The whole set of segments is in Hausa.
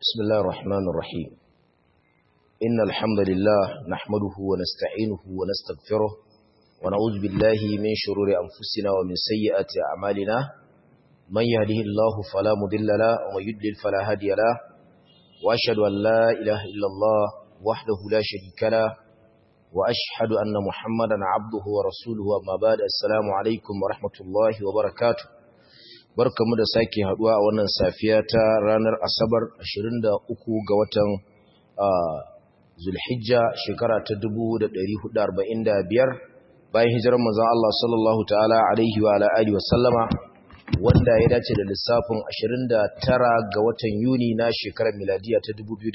بسم الله الرحمن الرحيم إن الحمد لله نحمده ونستعينه ونستغفره ونعوذ بالله من شرور أنفسنا ومن سيئات أعمالنا من يهده الله فلا مضل له ومن يضلل فلا هادي له وأشهد أن لا إله إلا الله وحده لا شريك له وأشهد أن محمدا عبده ورسوله أما بعد السلام عليكم ورحمة الله وبركاته barkamu da sake haduwa a wannan safiya ta ranar asabar 23 ga watan zulhijja shekara ta 1445 bayan hijirar manzon Allah sallallahu ta'ala alaihi wa ala alihi wa sallama wanda ya dace da lissafin 29 ga watan yuni na shekarar miladiya ta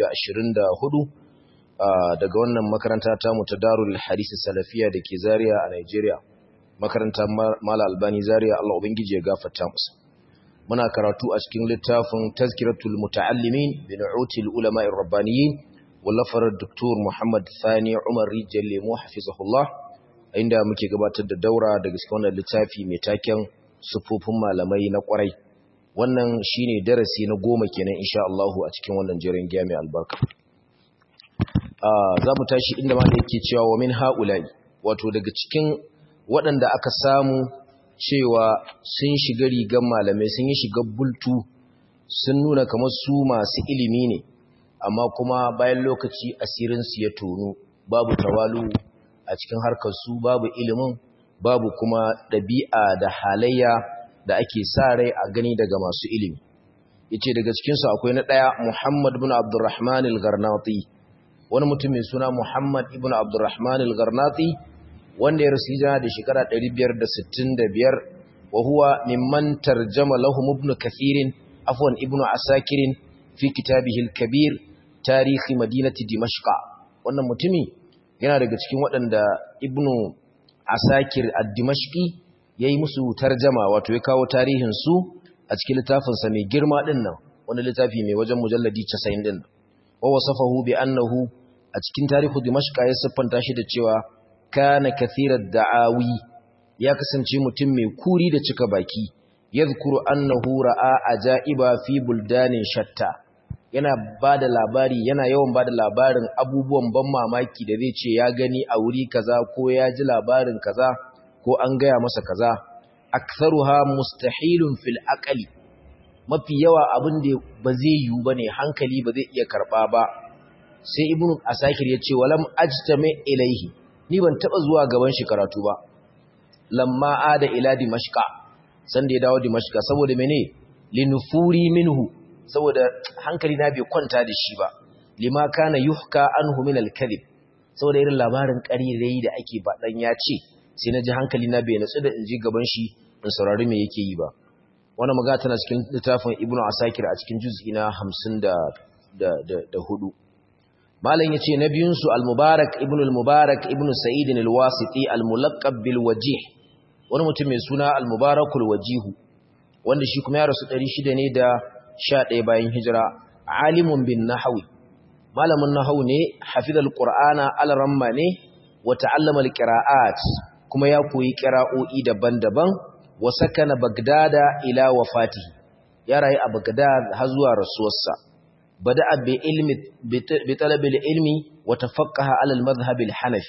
2024 daga wannan makaranta ta mu ta Darul Hadith Salafiya da ke Zaria a Nigeria makarantar Mala Albani Zaria Allah ubangiji ya gafarta musu muna karatu a cikin littafin tazkiratul muta'allimin bi nu'util ulama'ir rabbaniyin wallafar Dr. Muhammad Thani Umar Rijal Lemo hafizahullah inda muke gabatar da daura daga cikin wannan littafi mai taken sufufin malamai na kwarai wannan shine darasi na goma kenan insha Allah a cikin wannan jerin giya mai albarka za mu tashi inda ma da yake cewa wa min ha'ula'i wato daga cikin waɗanda aka samu cewa sun shiga rigar malamai sun yi shiga bultu sun nuna kamar su masu ilimi ne amma kuma bayan lokaci asirinsu ya tonu babu tawalu a cikin harkar su babu ilimin babu kuma ɗabi'a da halayya da ake sa rai a gani daga masu ilimi yace daga cikinsu akwai na ɗaya Muhammad bin Abdurrahman al-Garnati wani mutum mai suna Muhammad ibn Abdurrahman al-Garnati wanda ya rasu hijira da shekara 565 wa huwa mimman tarjama lahum ibn kathir afwan ibn asakir fi kitabihi al-kabir tarihi madinati dimashq wannan mutumi yana daga cikin waɗanda ibn asakir ad-dimashqi yayi musu tarjama wato ya kawo tarihin su a cikin littafin sa mai girma din nan wani littafi mai wajen mujalladi 90 din wa wasafahu bi annahu a cikin tarihu dimashq ya siffanta shi da cewa kana kathirar da'awi ya kasance mutum mai kuri da cika baki yadhkuru annahu ra'a ajaiba fi buldanin shatta yana bada labari yana yawan bada labarin abubuwan ban mamaki da zai ce ya gani a wuri kaza ko ya ji labarin kaza ko an gaya masa kaza aktharuha mustahilun fil aqli mafi yawa abin da ba zai yiwu bane hankali ba zai iya karba ba sai ibnu asakir ya ce walam ajtami ilaihi ni ban taba zuwa gaban shi karatu ba lamma ada ila dimashqa san da ya dawo dimashqa saboda mene linufuri minhu saboda hankali na bai kwanta da shi ba lima kana yuhka anhu min al-kadhib saboda irin labarin ƙarirai da ake baɗan ya ce sai na ji hankali na bai natsu da in ji gaban shi in saurari me yake yi ba wannan magana tana cikin littafin ibnu asakir a cikin juz'i na 50 da da da hudu malam yace na biyun su al-mubarak ibnu al-mubarak ibnu sa'id al-wasiti al-mulaqab bil wajih wani mutum mai suna al-mubarakul wajihu wanda shi kuma ya rasu 600 ne da 11 bayan hijira alimun bin nahwi malamin nahwu ne hafizal qur'ana al-ramma ne wa ta'allama al-qira'at kuma ya koyi qira'o'i daban-daban wa sakana bagdada ila wafatihi ya rayu a bagdad har zuwa rasuwarsa bada'a bi ilmi bi talabi al-ilmi wa tafaqqaha ala al-madhhab al-hanafi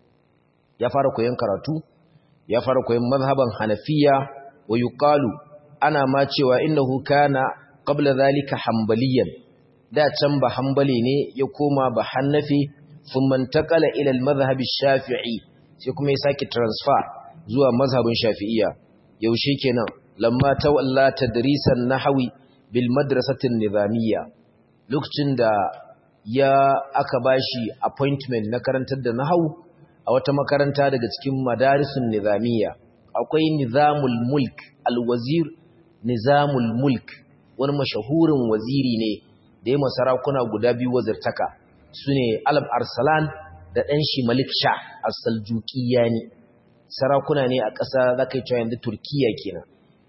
ya fara koyon karatu ya fara koyon mazhaban hanafiya wa yuqalu ana ma cewa innahu kana qabla zalika hanbaliyan da can ba hanbali ne ya koma ba hanafi thumma intaqala ila al-madhhab shafii sai kuma ya saki transfer zuwa mazhabin shafi'iyya yaushe kenan lamma tawalla tadrisan nahwi bil madrasati nizamiyya lokacin da ya aka bashi appointment na karantar da nahwu a wata makaranta daga cikin madarisun nizamiyya akwai nizamul mulk alwazir nizamul mulk wani mashahurin waziri ne da ya masarakuna guda biyu wazirtaka su ne alab arsalan da ɗan shi malik sha a saljukiyani sarakuna ne a ƙasa za ka yi cewa yanzu turkiya kenan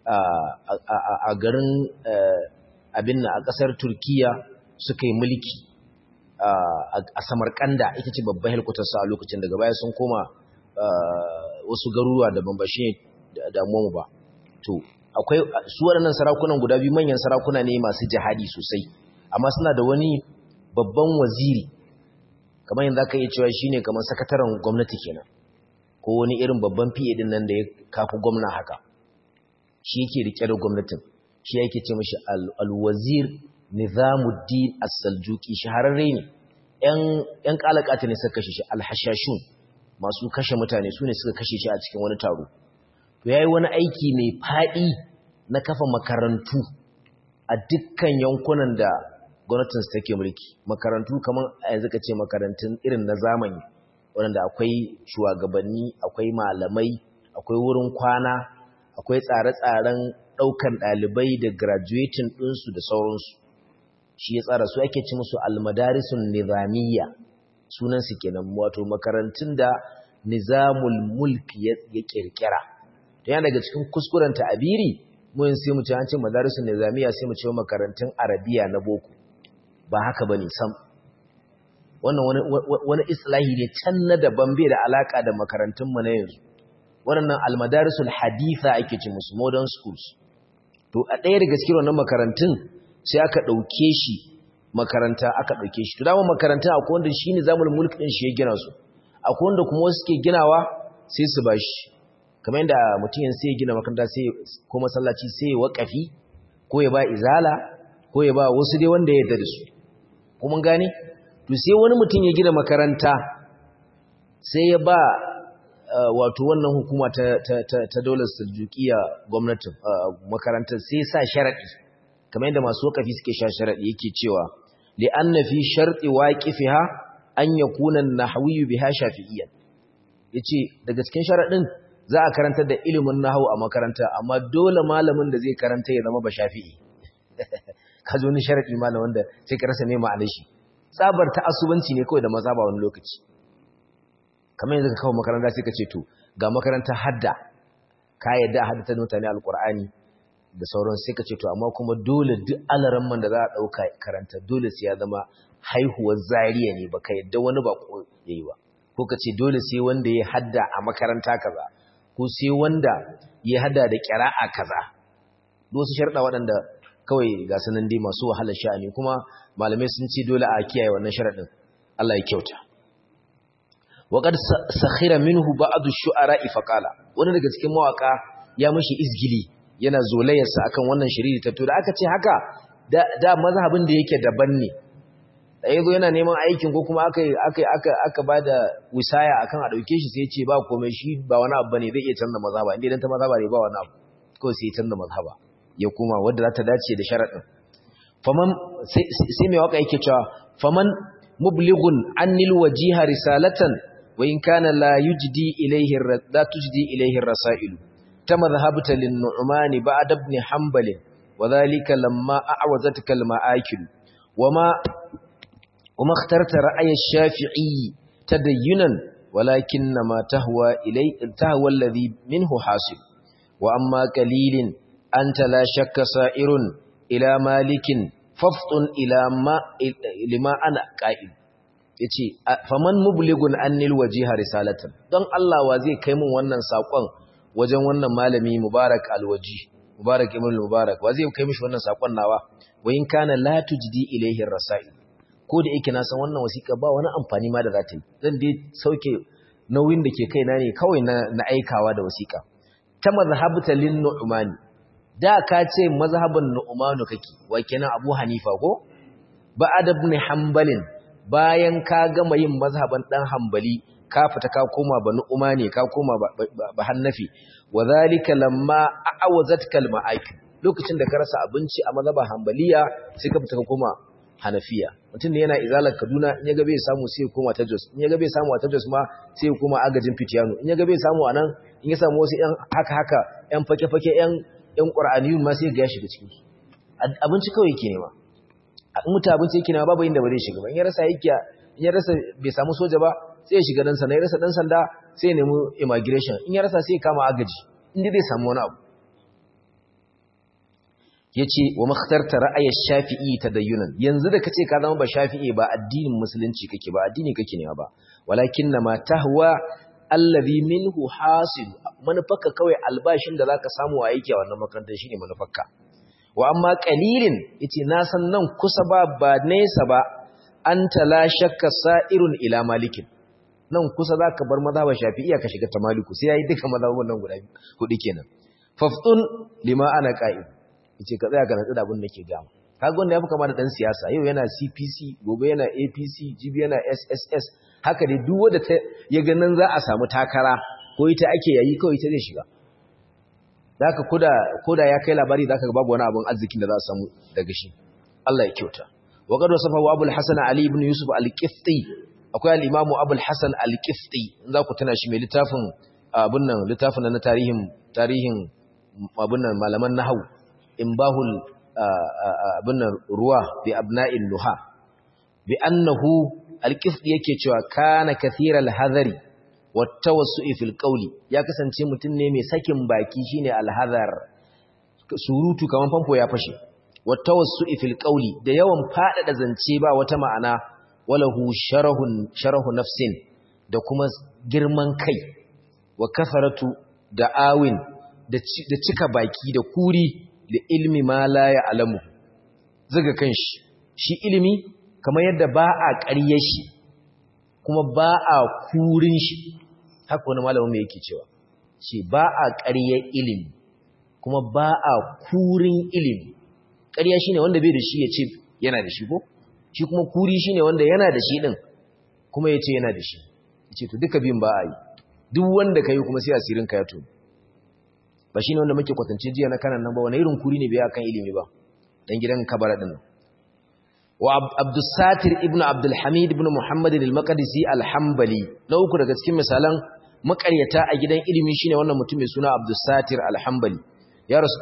a garin abin a ƙasar turkiya suka yi mulki a samarkanda ita ce babban helkutarsa a lokacin daga baya sun koma wasu garuruwa da bambashe damuwa ba to akwai su waɗannan sarakunan guda biyu manyan sarakuna ne masu jihadi sosai amma suna da wani babban waziri kamar yanzu aka iya cewa shine kamar sakataren gwamnati kenan ko wani irin babban PA din nan da ya kafi gwamna haka shi yake rike da gwamnatin shi yake ce mashi al-wazir Nizamuddin As-Saljuqi shahararre ne ƴan ƴan kalakata ne suka kashe shi al-hashashun masu kashe mutane su ne suka kashe shi a cikin wani taro to yayi wani aiki mai fadi na kafa makarantu a dukkan yankunan da gwamnatin su take mulki makarantu kamar a yanzu ka ce makarantun irin na zamani wanda akwai shugabanni akwai malamai akwai wurin kwana akwai tsare-tsaren ɗaukan ɗalibai da graduating ɗinsu da sauransu shi ya tsara su ake ci musu almadarisun nizamiyya sunansu kenan wato makarantun da nizamul mulki ya kirkira to yana daga cikin kuskuren ta'abiri mun sai mu ce an ce madarisun nizamiyya sai mu ce makarantun arabiya na boko ba haka bane sam wannan wani wani islahi ne can na daban bai da alaka da makarantun mu na yanzu waɗannan almadarisul haditha ake ce musu modern schools to a ɗaya daga cikin wannan makarantun sai aka ɗauke shi makaranta aka ɗauke shi to dama makaranta akwai wanda shi ne zamul mulk ɗin shi ya gina su akwai wanda kuma wasu ke ginawa sai su bashi kamar yadda mutum yanzu sai ya gina makaranta sai ko masallaci sai ya waƙafi ko ya ba izala ko ya ba wasu dai wanda ya yarda da su kuma gane to sai wani mutum ya gina makaranta sai ya ba wato wannan hukuma ta ta ta, ta daular suljukiya gwamnatin makarantar sai sa sharadi kamar yadda masu wakafi suke sha sharadi yake cewa li anna fi sharti waqifiha an yakuna an-nahwi biha shafi'iyyan yace daga cikin sharadin za a karantar da ilimin nahwu a makaranta amma dole malamin da zai karanta ya zama ba shafi'i ka zo ni sharadi malam wanda sai ka rasa me ma'anar shi tsabar ta asubanci ne kawai da maza ba wani lokaci kamar yanzu ka kawo makaranta sai ka ce to ga makaranta hadda ka yadda a haddata mutane alkur'ani da sauran sai ka ce to amma kuma dole duk alaramman da za a ɗauka karanta dole sai ya zama haihuwar zariya ne baka yadda wani ba ko yayi ba ko ka ce dole sai wanda ya hadda a makaranta kaza ko sai wanda ya hadda da ƙira'a kaza wasu sharɗa waɗanda kawai ga sanan dai masu wahalar sha'ani kuma malamai sun ce dole a kiyaye wannan sharaɗin Allah ya kyauta وقد سخر منه بعض الشعراء فقال wani daga cikin mawaka ya mishi izgili yana zolayarsa akan wannan shiriri ta to da aka ce haka da, da mazhabin da yake daban ne da yazo yana neman aikin ko kuma aka aka aka aka bada wisaya akan a dauke shi sai ya ce ba komai shi ba wani abu bane zai iya canza mazhaba inda dan ta mazhaba ne ba wani abu kawai sai ya canza mazhaba ya kuma wanda za ta dace da sharadin faman sai mai waka yake cewa faman mublighun annil wajiha risalatan وإن كان لا يجدي إليه لا تجدي إليه الرسائل تمذهبت للنعمان بعد ابن حنبل وذلك لما أعوزتك المآكل وما وما اخترت رأي الشافعي تدينا ولكنما تهوى إلي تهوى الذي منه حاصل وأما قليل أنت لا شك سائر إلى مالك فافطن إلى ما لما أنا قائل ya ce faman mubligun annil wajiha risalatan don Allah wa zai kai mun wannan saƙon wajen wannan malami mubarak alwaji mubarak ibn mubarak wa zai kai mishi wannan saƙon nawa wa in kana la tujdi ilayhi rasail ko da yake na san wannan wasiƙa ba wani amfani ma da za ta yi zan dai sauke nauyin da ke kaina ne kawai na, na aikawa da wasiƙa ta mazhabta lin nu'mani da ka ce mazhaban nu'manu kake wa kenan abu hanifa ko ba'ad ibn hanbalin bayan ka gama yin mazhaban dan hanbali ka fita ka koma ba nu'mani ka koma ba hannafi wa zalika lamma a'awazatka al-ma'aki lokacin da ka rasa abinci a mazhaban hanbaliya sai ka fita ka koma hanafiya mutum ne yana izalar kaduna in ya ga bai samu sai ya koma ta jos in ya ga bai samu a ta jos ma sai ya koma agajin fitiyano in ya ga bai samu a nan in ya samu wasu yan haka haka yan fake fake yan yan qur'aniyun ma sai ya ga ya shiga cikin abinci kawai yake nema in mutu abinci yake nema babu inda ba zai shiga ba in ya rasa yake in ya rasa bai samu soja ba sai ya shiga dan sanda ya rasa dan sanda sai ya nemi immigration in ya rasa sai ya kama agaji inda zai samu wani abu yace wa makhtarta ra'ayi shafi'i tadayyunan yanzu da kace ka zama ba shafi'i ba addinin musulunci kake ba addini kake ne ba walakin ma tahwa alladhi minhu hasil manufarka kawai albashin da zaka samu a aiki a wannan makarantar shine manufarka wa amma qalilin yace na san nan kusa ba ba nesa ba anta la shakka sa'irun ila malikin nan kusa zaka bar mazhaba shafi'iyya ka shiga ta maliku sai yayi duka mazhabun nan guda hudu kenan faftun lima ana qa'id yace ka tsaya ka natsu da abin da ke gama kaga wanda yafi kama da dan siyasa yau yana CPC gobe yana APC jibi yana SSS haka dai duk wanda ya ga nan za a samu takara ko ita ake yayi kawai ita zai shiga zaka koda koda ya kai labari zaka ga babu wani abun arzikin da za a samu daga shi Allah ya kyauta wa qad wasafa Abu al-Hasan Ali ibn Yusuf al-Qifti akwai al-Imam Abu al-Hasan al-Qifti in za ku tana shi mai littafin abun nan littafin na tarihin tarihin abun nan malaman nahwu imbahul abun nan ruwa bi abna'il luha bi annahu al-Qifti yake cewa kana kathiral hadari wattawassu'i fil qawli ya kasance mutum ne mai sakin baki shine alhazar surutu kaman famfo ya fashe wattawassu'i fil qawli da yawan fadada zance ba wata ma'ana walahu sharahun sharahu nafsin da kuma girman kai wa kasaratu da awin da cika baki da kuri da ilmi ma la ya'lamu zuga kanshi shi ilimi kamar yadda ba a ƙarye shi kuma ba a kurin shi haka wani malamin mai yake cewa ce ba a ƙaryar ilimi kuma ba a kurin ilimi ƙarya shine wanda bai da shi ya ce yana da shi ko shi kuma kuri shine wanda yana da shi din kuma ya ce yana da shi ya ce to duka biyun ba a yi duk wanda ka yi kuma sai asirin ka ya to ba shine wanda muke kwatance jiya na kanan nan ba wani irin kuri ne bai akan ilimi ba dan gidan kabara din nan wa Abdussatir ibn Abdul Hamid ibn Muhammad al-Maqdisi al-Hanbali na uku daga cikin misalan makaryata a gidan ilimi shine wannan mutum mai suna Abdussatir al-Hanbali ya rasu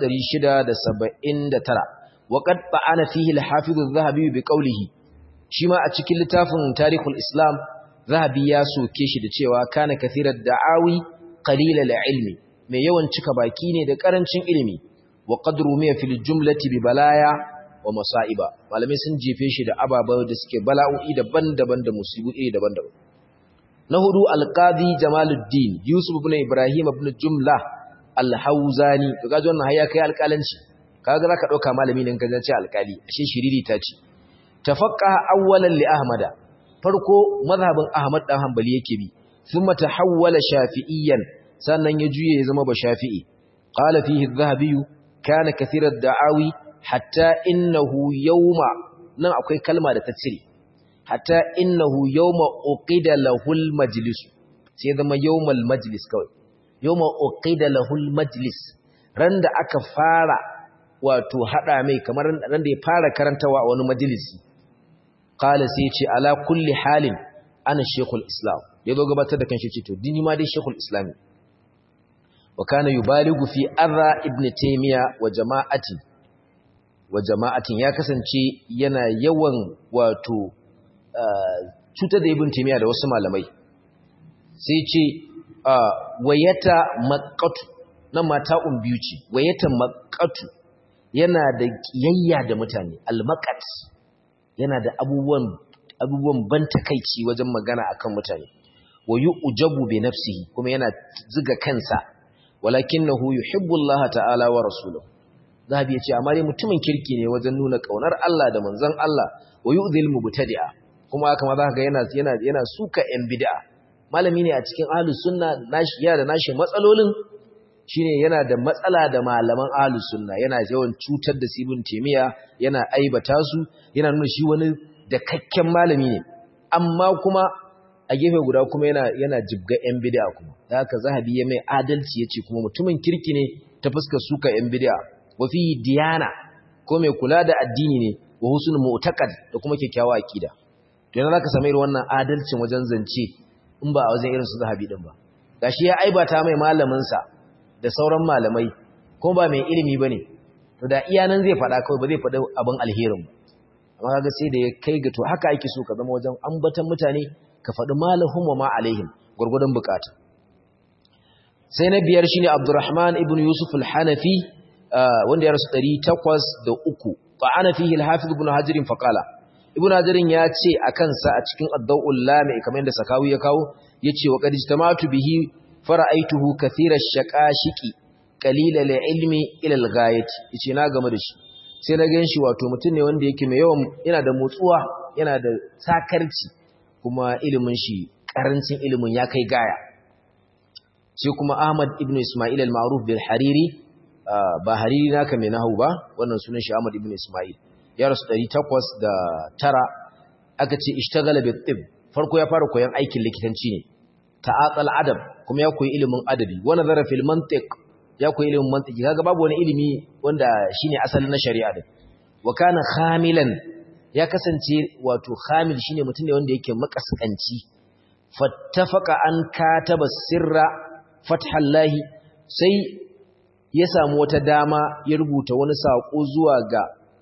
679 wa qad ba'ana fihi al-Hafiz adh-Dhahabi bi qawlihi shi ma a cikin littafin Tarikhul Islam Zahabi ya soke shi da cewa kana kathirat da'awi qalil al-ilmi mai yawan cika baki ne da karancin ilimi wa qadru miya fil jumlati bi balaya wa masa'iba malamai sun jefe shi da ababa da suke bala'o'i daban-daban da musibu iri daban-daban na hudu alqadi jamaluddin yusuf ibn ibrahim ibn jumla al-hauzani to kaje wannan hayya kai alƙalanci kaga zaka dauka malami ne kaje ce alƙali ashe shiriri ta ce tafaqqaha awwalan li ahmada farko mazhabin ahmad dan hanbali yake bi thumma tahawwala shafi'iyyan sannan ya juye ya zama ba shafi'i qala fihi adh-dhahabi kana kathira ad-da'awi hatta innahu yawma nan akwai kalma da ta cire hatta innahu yawma uqida lahul majlis sai zama yawmal majlis kawai yawma uqida lahul majlis ran da aka fara wato hada mai kamar ran da ya fara karantawa a wani majalisi qala sai ce ala kulli halin ana shaykhul islam yazo gabatar da kanshi ce to dini ma dai shaykhul islam wa kana yubaligu fi adha ibn taymiya wa jama'ati wa jama'atin ya kasance yana yawan wato cutar da ibn taymiya da wasu malamai sai ce wayata maqqatu nan mata un biyu ce wayata maqqatu yana da kiyayya da mutane almaqat yana da abubuwan abubuwan ban takeici wajen magana akan mutane wa yu'jabu bi nafsihi kuma yana ziga kansa walakinahu yuhibbu Allah ta'ala wa rasuluhu zahabi yace amma dai mutumin kirki ne wajen nuna kaunar Allah da manzon Allah wa yu'dhil mubtadi'a kuma haka ma zaka ga yana yana yana suka yan bid'a malami ne a cikin ahlus sunna nashi yana da nashi matsalolin shine yana da matsala da malaman ahlus sunna yana yawan cutar da sibin temiya yana aibata su yana nuna shi wani da kakken malami ne amma kuma a gefe guda kuma yana yana jibga yan bid'a kuma da haka zahabi ya mai adalci yace kuma mutumin kirki ne ta fuskar suka yan bid'a wa fi diyana ko mai kula da addini ne wa husnul mu'taqad da kuma kyakkyawa akida to yana zaka samu irin wannan adalcin wajen zance in ba a wajen irin su zahabi din ba gashi ya aibata mai malamin sa da sauran malamai ko ba mai ilimi bane to da iya nan zai faɗa kawai ba zai faɗa abin alherin ba amma kaga sai da ya kai ga to haka ake so ka zama wajen ambatan mutane ka faɗi malahum wa ma alaihim gurgurdan bukata sai na biyar shine Abdurrahman ibn Yusuf al-Hanafi wanda ya rasu 803 fa ana fihi al-Hafiz ibn Hajar fa qala ibn Hajar ya ce akan sa a cikin ad-Daw'ul Lami kamar yadda Sakawi ya kawo yace wa qad ijtama'tu bihi fara'aituhu kathira ash-shaqashiqi qalila al-ilmi ila al-ghayati yace na game da shi sai na gan shi wato mutum ne wanda yake mai yawan yana da motsuwa yana da sakarci kuma ilimin shi karancin ilimin ya kai gaya sai kuma Ahmad ibn Ismail al-Ma'ruf bil Hariri ba Hariri naka mai nahu ba wannan sunan shi Ahmad ibn Ismail ya rasu 809 aka ce ishtagala bi tib farko ya fara koyon aikin likitanci ne ta'atal adab kuma ya koyi ilimin adabi wa nazara fil mantiq ya koyi ilimin mantiki kaga babu wani ilimi wanda shine asalin na shari'a din wa kana khamilan ya kasance wato khamil shine mutum ne wanda yake makaskanci fattafaqa an kataba sirra fathallahi sai ya samu wata dama ya rubuta wani sako zuwa ga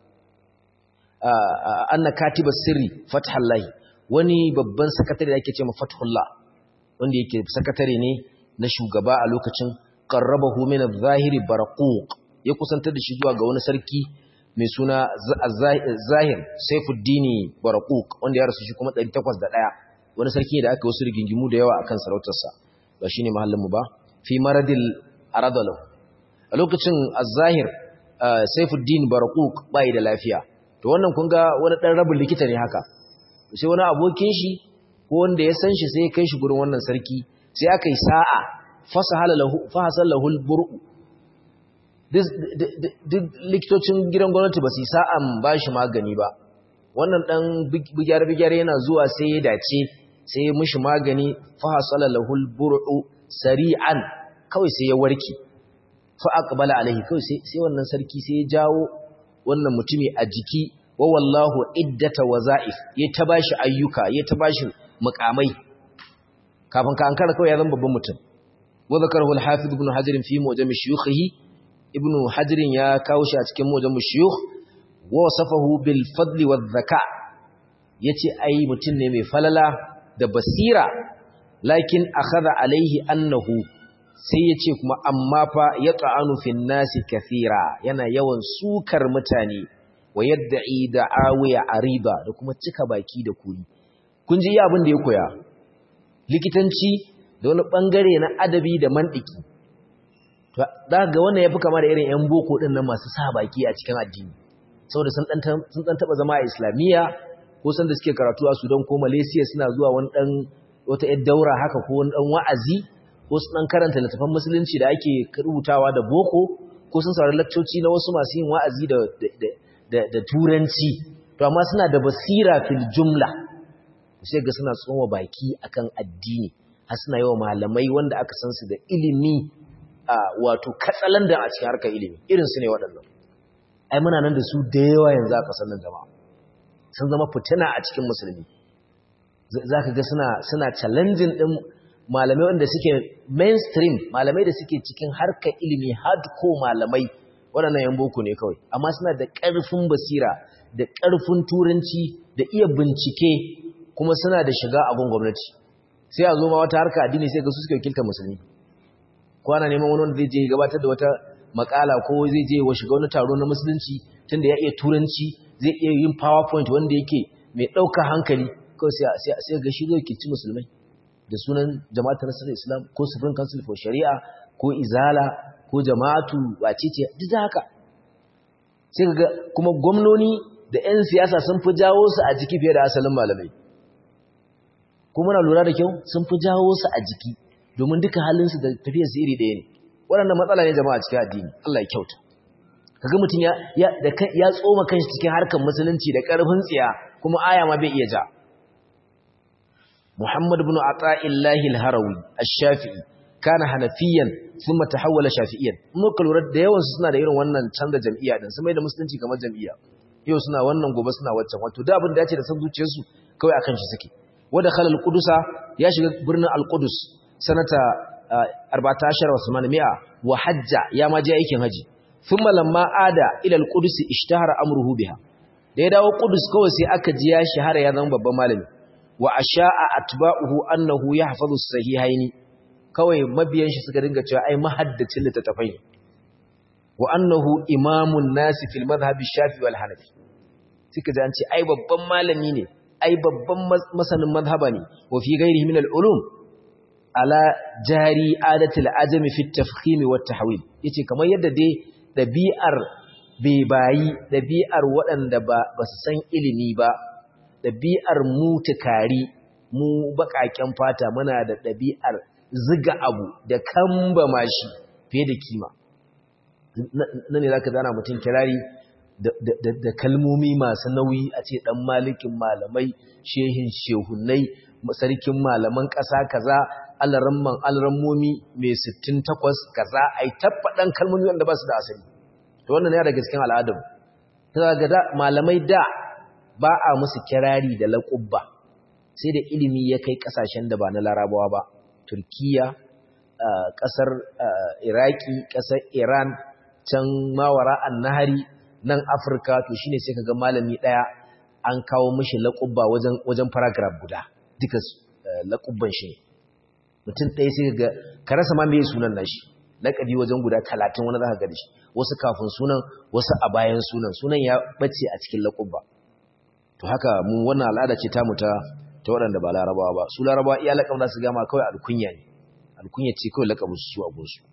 anna katiba sirri fathallahi wani babban sakatare da ake cewa fathullah wanda yake sakatare ne na shugaba a lokacin qarrabahu min adh-dhahiri barquq ya kusantar da shi zuwa ga wani sarki mai suna Zahir Saifuddin Barquq wanda ya rasu shi kuma 801 wani sarki da aka wasu rigingimu da yawa akan sarautarsa ba shine mahallin mu ba fi maradil aradalu a lokacin Az-Zahir Saifuddin Barquq bai da lafiya to wannan kun ga wani dan rabin likita ne haka sai wani abokin shi ko wanda ya san shi sai ya kai shi gurin wannan sarki sai aka yi sa'a fasahala lahu fahasal lahu al-bur'u duk likitocin gidan gwamnati ba su yi sa'an ba shi magani ba wannan ɗan bigyar-bigyar yana zuwa sai ya dace sai ya mushi magani fahasala lahul bur'u sari'an kawai sai ya warke fa'aqbala alaihi kawai sai wannan sarki sai ya jawo wannan mutumi a jiki wa wallahu iddata waza'if ya ta bashi ayyuka ya ta bashi mukamai kafin ka ankara kawai ya zama babban mutum wa zakarahu al-hafiz ibn hajar fi mujam shuyukhihi ibnu hajirin ya kawo shi a cikin mujamu shuyukh wa wasafahu bil fadli wadh zaka yace ai mutum ne mai falala da basira lakin akhadha alaihi annahu sai yace kuma amma fa yata'anu fin nasi kathira yana yawan sukar mutane wa yad'i da'awiya ariba da kuma cika baki da kuri kun ji abin da ya koya likitanci da wani bangare na adabi da mantiki za ga wannan ya fi kama da irin 'yan boko ɗin nan masu sa baki a cikin addini saboda sun ɗan taɓa zama a islamiyya ko san da suke karatu a sudan ko malaysia suna zuwa wani ɗan wata 'yan daura haka ko wani ɗan wa'azi ko sun ɗan karanta littafan musulunci da ake rubutawa da boko ko sun saurari lakcoci na wasu masu yin wa'azi da turanci to amma suna da basira fil jumla sai ga suna tsoma baki akan addini har suna yi wa malamai wanda aka san su da ilimi wato katsalandan a cikin harkar ilimi irin su ne waɗannan ai muna nan da su da yawa yanzu a ƙasar nan jama'a sun zama fitina a cikin musulmi za ka ga suna suna challenging ɗin malamai wanda suke mainstream malamai da suke cikin harkar ilimi hardcore malamai waɗannan yan boko ne kawai amma suna da ƙarfin basira da ƙarfin turanci da iya bincike kuma suna da shiga abin gwamnati sai a zo ma wata harka addini sai ga su suke wakiltar musulmi kwana neman wani wanda zai je gabatar da wata makala ko zai je wa shiga wani taro na musulunci tunda ya iya turanci zai iya yin powerpoint wanda yake mai ɗaukar hankali kawai sai ga shi zai ci musulmai da sunan jama'atar nasarar islam ko supreme council for shari'a ko izala ko jama'atu wacece duk da haka sai ga kuma gwamnoni da 'yan siyasa sun fi jawo su a jiki fiye da asalin malamai kuma na lura da kyau sun fi jawo su a jiki domin duka halinsu da tafiyarsu iri ɗaya ne waɗannan matsala ne jama'a cikin addini Allah ya kyauta kaga mutum ya ya da ya tsoma kanshi cikin harkar musulunci da ƙarfin tsiya kuma aya ma bai iya ja Muhammad ibn Ata'illahi al-Harawi ash-Shafi'i kana hanafiyan thumma tahawwala shafi'iyan muka lura da yawan su suna da irin wannan canza jam'iyya din sun mai da musulunci kamar jam'iyya yau suna wannan gobe suna waccan wato da abin da ya ce da san zuciyarsu kawai akan shi suke wada khalal qudusa ya shiga birnin al-Qudus sanata 14 wa 800 wa hajja ya ma je aikin haji thumma lamma ada ila al-Qudus ishtahara amruhu biha da ya dawo Qudus kawai sai aka ji ya shahara ya zama babban malami wa asha'a atba'uhu annahu yahfazu as-sahihaini kawai mabiyan shi suka dinga cewa ai mahaddacin littattafai ne wa annahu imamun nasi fil madhhab shafi wal hanafi suka ji an ce ai babban malami ne ai babban masanin madhhaba ne wa fi ghairihi min al ulum ala jari adatil ajami fi tafkhim wa tahwil yace kamar yadda dai dabi'ar bai bayi ɗabi'ar waɗanda ba su san ilimi ba ɗabi'ar mu tukari mu baƙaƙen fata muna da ɗabi'ar ziga abu da kamba mashi fiye da kima na ne za ka zana mutum kirari da kalmomi masu nauyi a ce ɗan malikin malamai shehin shehunai sarkin malaman ƙasa kaza alaramman alarammomi mai 68 kaza a yi tabbaɗan kalmomi wanda ba su da asali to wannan ya daga cikin al'adar ta ga malamai da ba a musu kirari da laƙubba sai da ilimi ya kai ƙasashen da ba na larabawa ba turkiya ƙasar iraki ƙasar iran can mawara an nahari nan afirka to shine sai kaga malami ɗaya an kawo mishi laƙubba wajen wajen paragraph guda duka laƙubban shi mutum ɗaya sai ga ka rasa ma meye sunan nashi laƙabi wajen guda talatin wani za ka gani shi wasu kafin sunan wasu a bayan sunan sunan ya ɓace a cikin laƙubba to haka mu wannan al'ada ce tamu ta ta waɗanda ba larabawa ba su larabawa iya laƙab za su gama kawai alkunya ne alkunya ce kawai laƙabin su a gunsu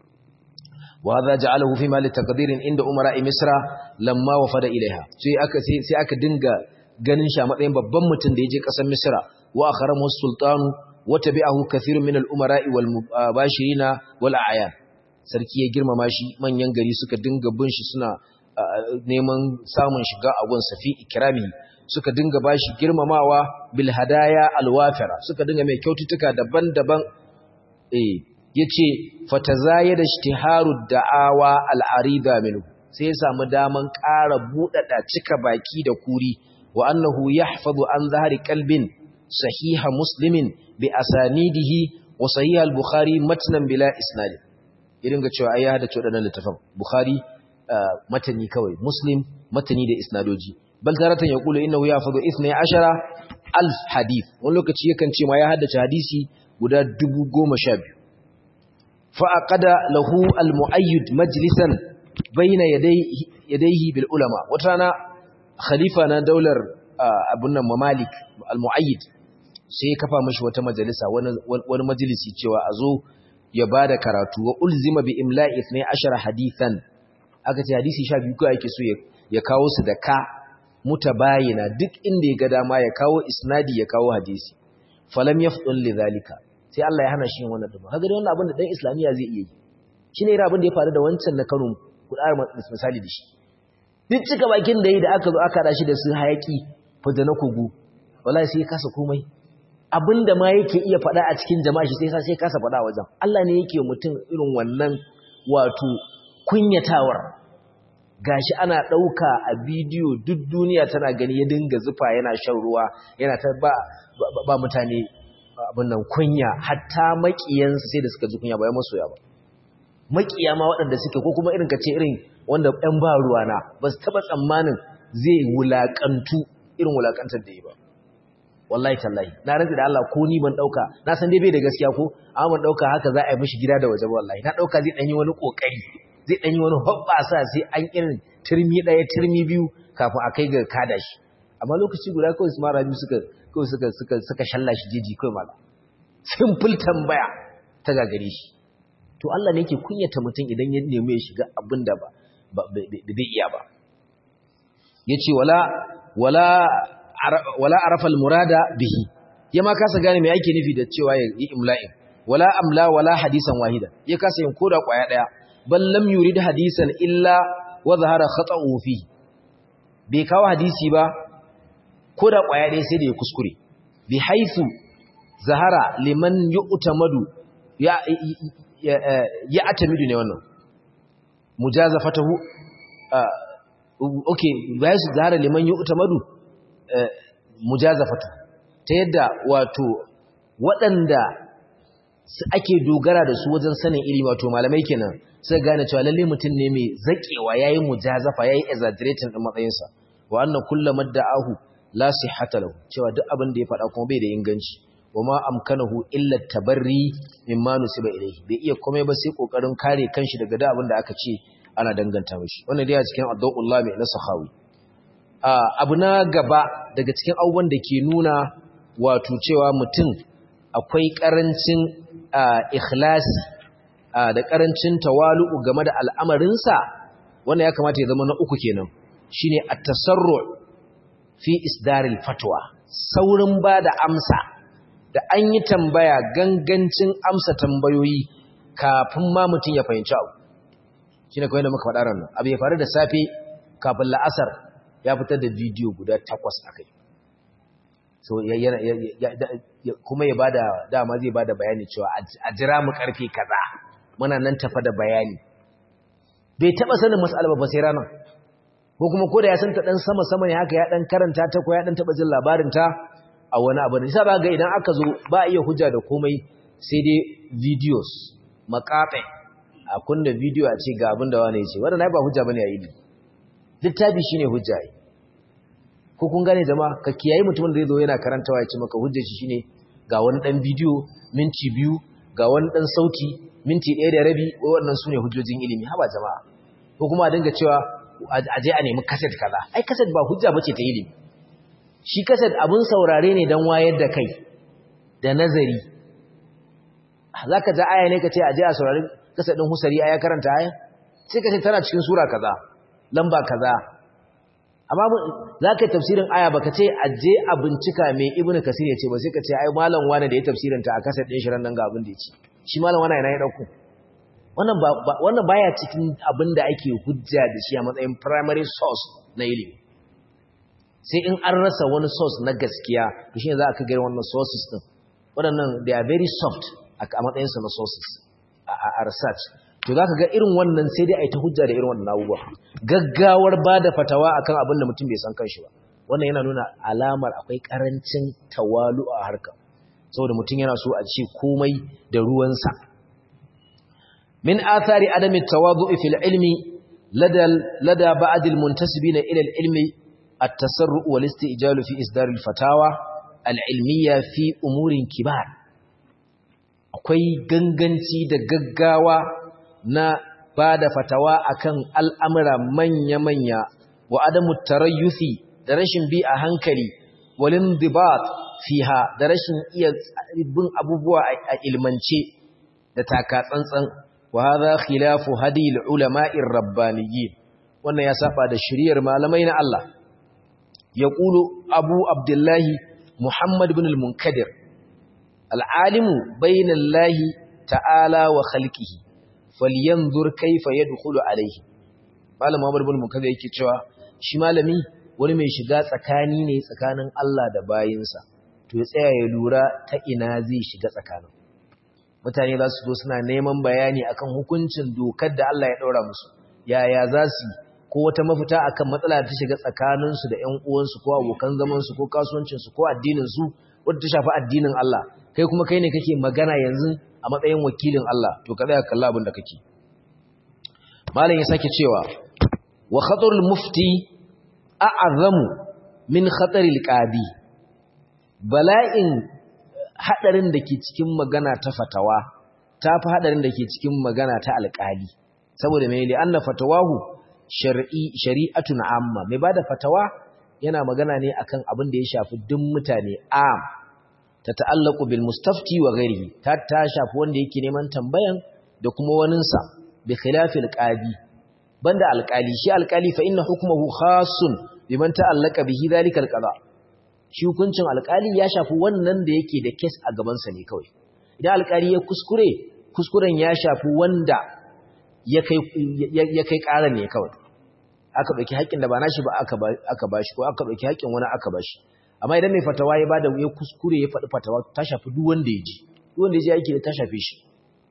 wa hadha ja'alahu fi mali taqdirin inda umara misra lamma wafada ilaiha sai aka sai aka dinga ganin shi a matsayin babban mutum da yaje ƙasar misra wa akharamu sultanu wa tabi'ahu kathirun min al-umara'i wal mubashirina wal a'yan sarki ya girmama shi manyan gari suka dinga bin shi suna neman samun shiga a gun safi ikrami suka dinga bashi girmamawa bil hadaya alwafira suka dinga mai kyaututtuka daban-daban eh yace fatazayada ishtiharu da'awa al'arida minhu sai ya samu daman ƙara buɗaɗa cika baki da kuri wa annahu yahfazu an zahari qalbin sahiha muslimin bi asanidihi wa sahih al-bukhari matnan bila isnad irin ga cewa ai ya hada wadannan littafan bukhari matani kawai muslim matani da isnadoji bal taratan yaqulu innahu yahfazu 12 alf hadith wani lokaci yakan ce ma ya haddace hadisi guda 10012 fa aqada lahu al-muayyid majlisan bayna yadayhi yadayhi bil ulama wata rana khalifa na daular abun nan mamalik al-muayyid sai ya kafa mashi wata majalisa wani majalisi cewa a zo ya ba da karatu wa ulzima bi imla'i ne ashara hadithan aka ce hadisi sha biyu kawai ake so ya kawo su da ka mutabayina duk inda ya ga dama ya kawo isnadi ya kawo hadisi falam yafdul lidhalika sai Allah ya hana shi wannan duba kaga wannan abin da dan islamiya zai iya yi shine irin abin da ya faru da wancan na Kano kudar misali da shi duk cika bakin da yi da aka zo aka shi da su hayaki fada na kogo wallahi sai ya kasa komai abinda ma yake iya faɗa a cikin jama'a shi sai sai kasa faɗa wajen Allah ne yake mutum irin wannan wato kunyatawar gashi ana ɗauka a bidiyo duk duniya tana gani ya dinga zufa yana shan ruwa yana ta ba, ba, mutane abin nan kunya hatta maƙiyansa sai da suka ji kunya ba ya masoya ba maƙiya ma waɗanda suke ko kuma irin ka ce irin wanda ɗan ba ruwana ba su taɓa tsammanin zai wulaƙantu irin wulaƙantar da yi ba wallahi tallahi na rantsi da Allah ko ni ban dauka na san dai bai da gaskiya ko amma ban dauka haka za a yi mishi gida da waje wallahi na dauka zai danyi wani kokari zai danyi wani hobbasa sai an irin turmi daya turmi biyu kafin a kai ga kada shi amma lokaci guda kawai su mara biyu suka kawai suka suka suka shalla shi jeji kawai mala simple tambaya ta gagare shi to Allah ne yake kunyata mutum idan ya nemi ya shiga abin da ba bai iya ba yace wala wala wala arafa al-murada bihi yama kasa gane me yake nufi da cewa yi imla'in wala amla wala hadisan wahida ya kasa yin koda kwaya daya bal lam yurid hadisan illa wa zahara khata'u fi bai kawo hadisi ba koda kwaya daya sai da ya kuskure bi haythu zahara liman yu'tamadu ya ya atamidu ne wannan mujazafatahu okay bai zahara liman yu'tamadu mujazafatu ta yadda wato waɗanda ake dogara da su wajen sanin ilimi wato malamai kenan sai gane cewa lalle mutum ne mai zakewa yayin mujazafa yayin exaggerating din matsayinsa wa anna kullu madda'ahu la sihhata lahu cewa duk abin da ya faɗa kuma bai da inganci wa ma amkanahu illa tabarri mimma nusiba ilayhi bai iya komai ba sai kokarin kare kanshi daga da abin da aka ce ana danganta mishi wannan dai a cikin addu'ullah mai na sahawi abu na gaba daga cikin abubuwan da ke nuna wato cewa mutum akwai ƙarancin ikhlasi da ƙarancin tawalu'u game da al'amarinsa wannan ya kamata ya zama na uku kenan shine at-tasarru fi isdaril fatwa saurin bada amsa da an yi tambaya gangancin amsa tambayoyi kafin ma mutum ya fahimci abu shine kawai da muka faɗa ran abu ya faru da safe kafin la'asar ya fitar da bidiyo guda takwas akai so kuma ya bada dama zai bada bayani cewa a jira mu karfe kaza muna nan tafa da bayani bai taba sanin mas'ala ba sai ranar ko kuma ko da ya san ta dan sama sama ne haka ya dan karanta ta ko ya dan taba jin labarin ta a wani abu ne sai ba ga idan aka zo ba iya hujja da komai sai dai videos maqati a kunna video a ce ga abin da wani yace wannan ba hujja bane a ilimi littafi shine hujja ko kun gane jama'a ka kiyaye mutumin da zai zo yana karantawa ya ce maka hujjar shi shine ga wani dan bidiyo minti biyu ga wani dan sauti minti ɗaya da rabi wannan sune hujjojin ilimi haba jama'a ko kuma a dinga cewa a je a nemi kaset kaza ai kaset ba hujja bace ta ilimi shi kaset abun saurare ne dan wayar da kai da nazari zaka ja aya ne ka ce a je a saurari kaset din husari aya karanta aya sai ka ce tana cikin sura kaza lamba kaza amma za ka yi tafsirin aya ba ka ce a je a bincika mai ibn kasir ya ce ba sai ka ce ai malam wane da ya tafsirin ta a kasar ɗin shirin nan ga abin da ya ce shi malam wane yana ya ɗauku wannan baya cikin abin da ake hujja da shi a matsayin primary source na ilimi sai in an rasa wani source na gaskiya to shi ne za a kai gari wannan sources ɗin waɗannan they are very soft a matsayinsa na sources a research to za ka ga irin wannan sai dai a yi ta hujja da irin wannan abubuwa gaggawar ba da fatawa akan abin da mutum bai san kanshi ba wannan yana nuna alamar akwai karancin tawalu a harka saboda mutum yana so a ce komai da ruwansa min athari adami tawadu'i fil ilmi lada lada ba'd al muntasibina ila al ilmi at-tasarru wal isti'jalu fi isdar al fatawa al ilmiya fi umurin kibar akwai ganganci da gaggawa na ba da fatawa akan al'amura manya-manya wa adamu tarayyufi da rashin bi a hankali walin dibat fiha da rashin iya bin abubuwa a ilmance da taka tsantsan wa hadha khilafu hadil ulama'ir rabbaniyyin wannan ya saba da shiriyar malamai na Allah yaqulu abu abdullahi muhammad ibn al-munkadir al-alimu bainallahi ta'ala wa khalqihi falyanzur kaifa yadkhulu alayhi malam Muhammad ibn Mukaza yake cewa shi malami wani mai shiga tsakani ne tsakanin Allah da bayinsa to ya tsaya ya lura ta ina zai shiga tsakanin mutane za su zo suna neman bayani akan hukuncin dokar da Allah ya daura musu yaya za su ko wata mafita akan matsala ta shiga tsakaninsu da ƴan uwansu ko abokan zaman su ko kasuwancin su ko addinin su wanda ta shafi addinin Allah kai kuma kai ne kake magana yanzu a matsayin wakilin Allah to ka tsaya kalla abin da kake malam ya sake cewa wa khatarul mufti a'azamu min khataril qadi bala'in hadarin da ke cikin magana ta fatawa tafi hadarin da ke cikin magana ta alƙali saboda me li anna fatawahu shar'i shari'atun amma mai bada fatawa yana magana ne akan abin da ya shafi duk mutane am ta ta'allaku bil mustafti wa ghairihi ta ta shafi wanda yake neman tambayan da kuma waninsa bi khilafil qadi banda alqali shi alqali fa inna hukmuhu khassun biman ta'allaka bihi zalikal qada shi hukuncin alqali ya shafi wannan da yake da case a gaban sa ne kawai idan alqali ya kuskure kuskuren ya shafi wanda ya kai ya kai ƙaran ne kawai aka dauki haƙƙin da ba nashi ba aka aka bashi ko aka dauki haƙƙin wani aka bashi amma idan mai fatawa ya bada ya kuskure ya faɗi fatawa ta shafi duk wanda ya ji duk wanda ya ji aiki da ta shafe shi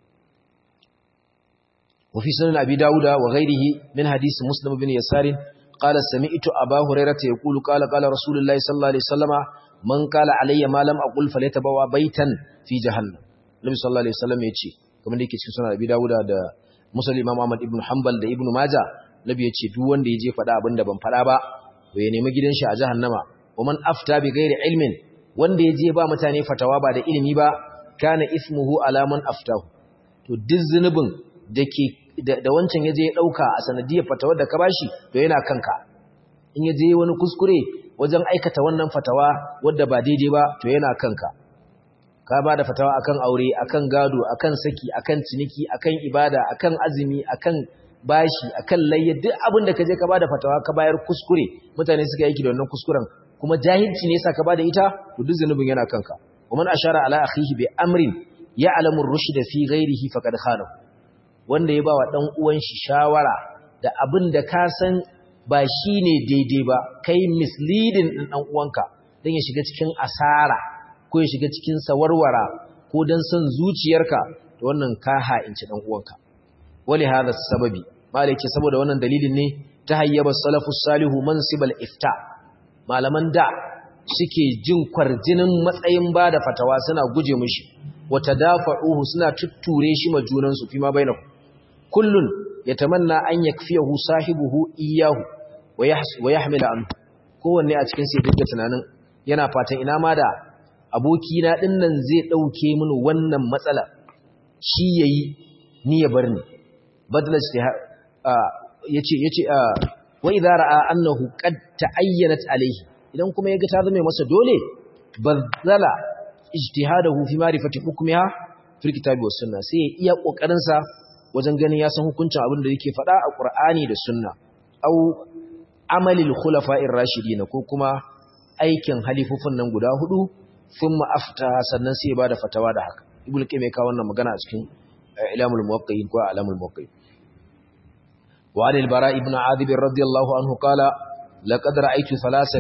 wa fi sunan abi dauda wa ghairihi min hadisi muslim bin yasar qala sami'tu aba hurairah yaqulu qala qala rasulullahi sallallahu alaihi wasallama man qala alayya ma lam aqul falyatabawa baitan fi jahannam nabi sallallahu alaihi wasallam ya ce kamar da yake cikin sunan abi dauda da muslim imam ahmad ibn hanbal da ibn majah nabi ya ce duk wanda ya je faɗa abin da ban faɗa ba to ya nemi gidan shi a jahannama ومن أفتى بغير علم wanda ya je ba mutane fatawa ba da ilimi ba kana ismuhu ala man aftahu to duk zunubin dake da wancan yaje ya dauka a sanadiyar fatawar da ka bashi to yana kanka in yaje wani kuskure wajen aikata wannan fatawa wadda ba daidai ba to yana kanka ka ba da fatawa akan aure akan gado akan saki akan ciniki akan ibada akan azumi akan bashi akan layya duk abin da kaje ka bada fatawa ka bayar kuskure mutane suka yi da wannan kuskuren kuma jahilci ne yasa ka bada ita to duk zanubin yana kanka ومن أشار على أخيه بأمر يعلم الرشد في غيره فقد خانه wanda ya bawa dan uwan shi shawara da abin da ka san ba shine daidai ba kai misleading din dan uwanka dan ya shiga cikin asara ko ya shiga cikin sawarwara ko dan son zuciyarka to wannan ka ha'inci dan uwanka wali hada sababi malaki saboda wannan dalilin ne ta hayyaba salafus salihu mansibal ifta malaman da suke jin kwarjinin matsayin ba da fatawa suna guje mishi wata dafa'uhu suna tutture shi ma junansu fi ma bainahu kullun yatamanna an yakfiyahu sahibuhu iyyahu wa yahmila an kowanne a cikin sai duka tunanin yana fatan ina ma da aboki na dinnan zai dauke mini wannan matsala shi yayi ni ya bar ni badala yace yace wa idza ra'a annahu qad ta'ayyanat alayhi idan kuma yaga ta zama masa dole bazala ijtihadahu fi ma'rifati hukmiha fil kitabi was sunna sai ya iya kokarin sa wajen ganin ya san hukuncin abin da yake faɗa a Qur'ani da sunna au amalil khulafa'ir rashidin ko kuma aikin halifufun nan guda hudu thumma afta sannan sai ya bada fatawa da haka ibnu qayyim ya kawo wannan magana a cikin ilamul muwaqqi'in ko alamul muwaqqi'in wa al bara ibn adib radiyallahu anhu qala laqad ra'aytu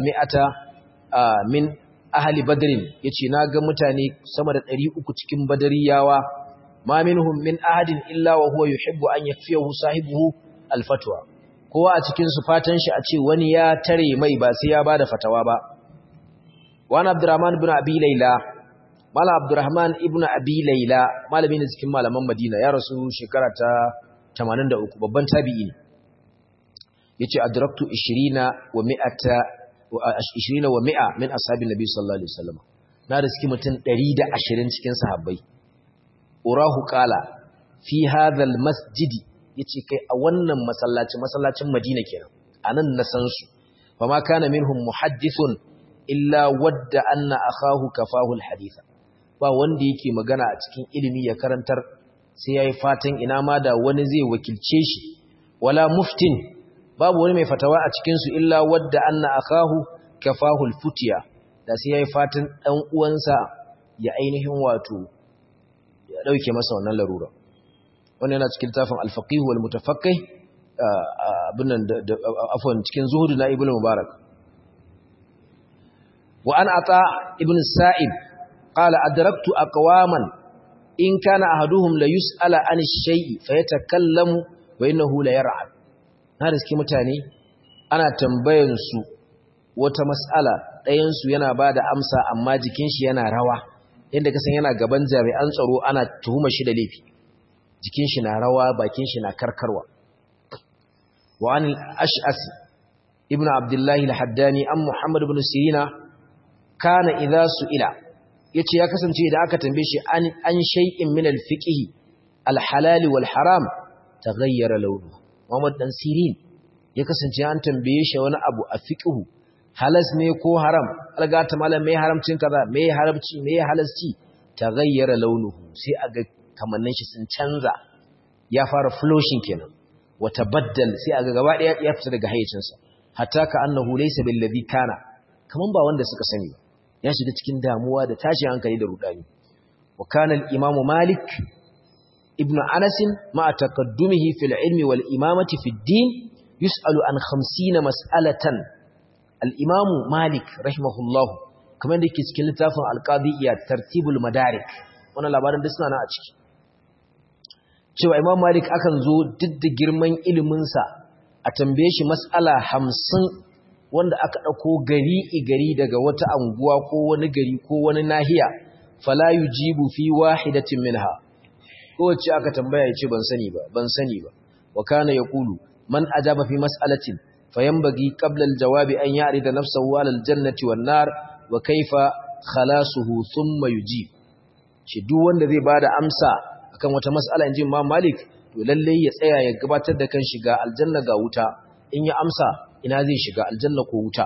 300 min ahli badrin yace naga mutane sama da 300 cikin badariyawa ma minhum min ahadin illa wa huwa yuhibbu an yakfiyahu sahibuhu alfatwa kowa a cikin su fatan shi a ce wani ya tare mai ba sai ya bada fatawa ba wani abdurrahman ibn abi layla mala abdurrahman ibn abi layla malami ne cikin malaman madina ya rasu shekara ta 83 babban tabi'i ne yace adraktu 20 wa 100 20 wa 100 min ashabin nabi sallallahu alaihi wasallam na riski mutum 120 cikin sahabbai urahu qala fi hadha almasjid yace kai a wannan masallaci masallacin Madina kenan anan na san su fama kana minhum muhaddithun illa wadda anna akahu kafahu alhaditha ba wanda yake magana a cikin ilimi ya karantar sai yayi fatan ina ma da wani zai wakilce shi wala muftin babu wani mai fatawa a cikin su illa wadda anna akahu kafahu alfutiya da sai yayi fatan dan uwansa ya ainihin wato ya dauke masa wannan larura wannan yana cikin tafin al-faqih wal mutafaqqih abin nan afwan cikin zuhudu na ibnu mubarak wa an ata ibn sa'ib qala adraktu aqwaman in kana ahaduhum la yus'ala an ash-shay'i fayatakallamu wa innahu la yar'ad na riski mutane ana tambayan su wata mas'ala ɗayan su yana bada amsa amma jikin shi yana rawa inda kasan yana gaban jami'an tsaro ana tuhuma shi da laifi jikin shi na rawa bakin shi na karkarwa wa an al-ash'as ibn abdullahi al-haddani an muhammad ibn sirina kana idza su'ila yace ya kasance idan aka tambaye shi an an shay'in min al-fiqh al-halal wal haram taghayyara lawnu muhammad dan sirin ya kasance an tambaye shi wani abu a fiqh halas ne ko haram algata malam me haramcin kaza me haramci me halasci taghayyara launuhu sai aga kamannin shi sun canza ya fara flushing kenan wata baddal sai aga gaba daya ya fita daga hayyacinsa hatta ka annahu laysa bil ladhi kana kaman ba wanda suka sani ba ya shiga cikin damuwa da tashin hankali da rudani wa kana al imam malik ibn anas ma taqaddumihi fil ilmi wal imamati fid din yus'alu an 50 mas'alatan al imam malik rahimahullahu kamar da yake cikin littafin al-qadiyya tartibul madarik wannan labarin da suna na a ciki cewa imam malik akan zo duk da girman iliminsa a tambaye shi mas'ala hamsin wanda aka ɗauko gari gari daga wata anguwa ko wani gari ko wani nahiya fala yujibu fi wahidatin minha kowace aka tambaya ya ce ban sani ba ban sani ba wa kana yaqulu man ajaba fi mas'alatin fayanbaghi qabla al-jawabi an ya'rida nafsahu 'ala al-jannati wan-nar wa kayfa khalasuhu thumma yujib shi duk wanda zai bada amsa akan wata mas'ala inji Imam Malik to lalle ya tsaya ya gabatar da kan shiga aljanna ga wuta in ya amsa ina zai shiga aljanna ko wuta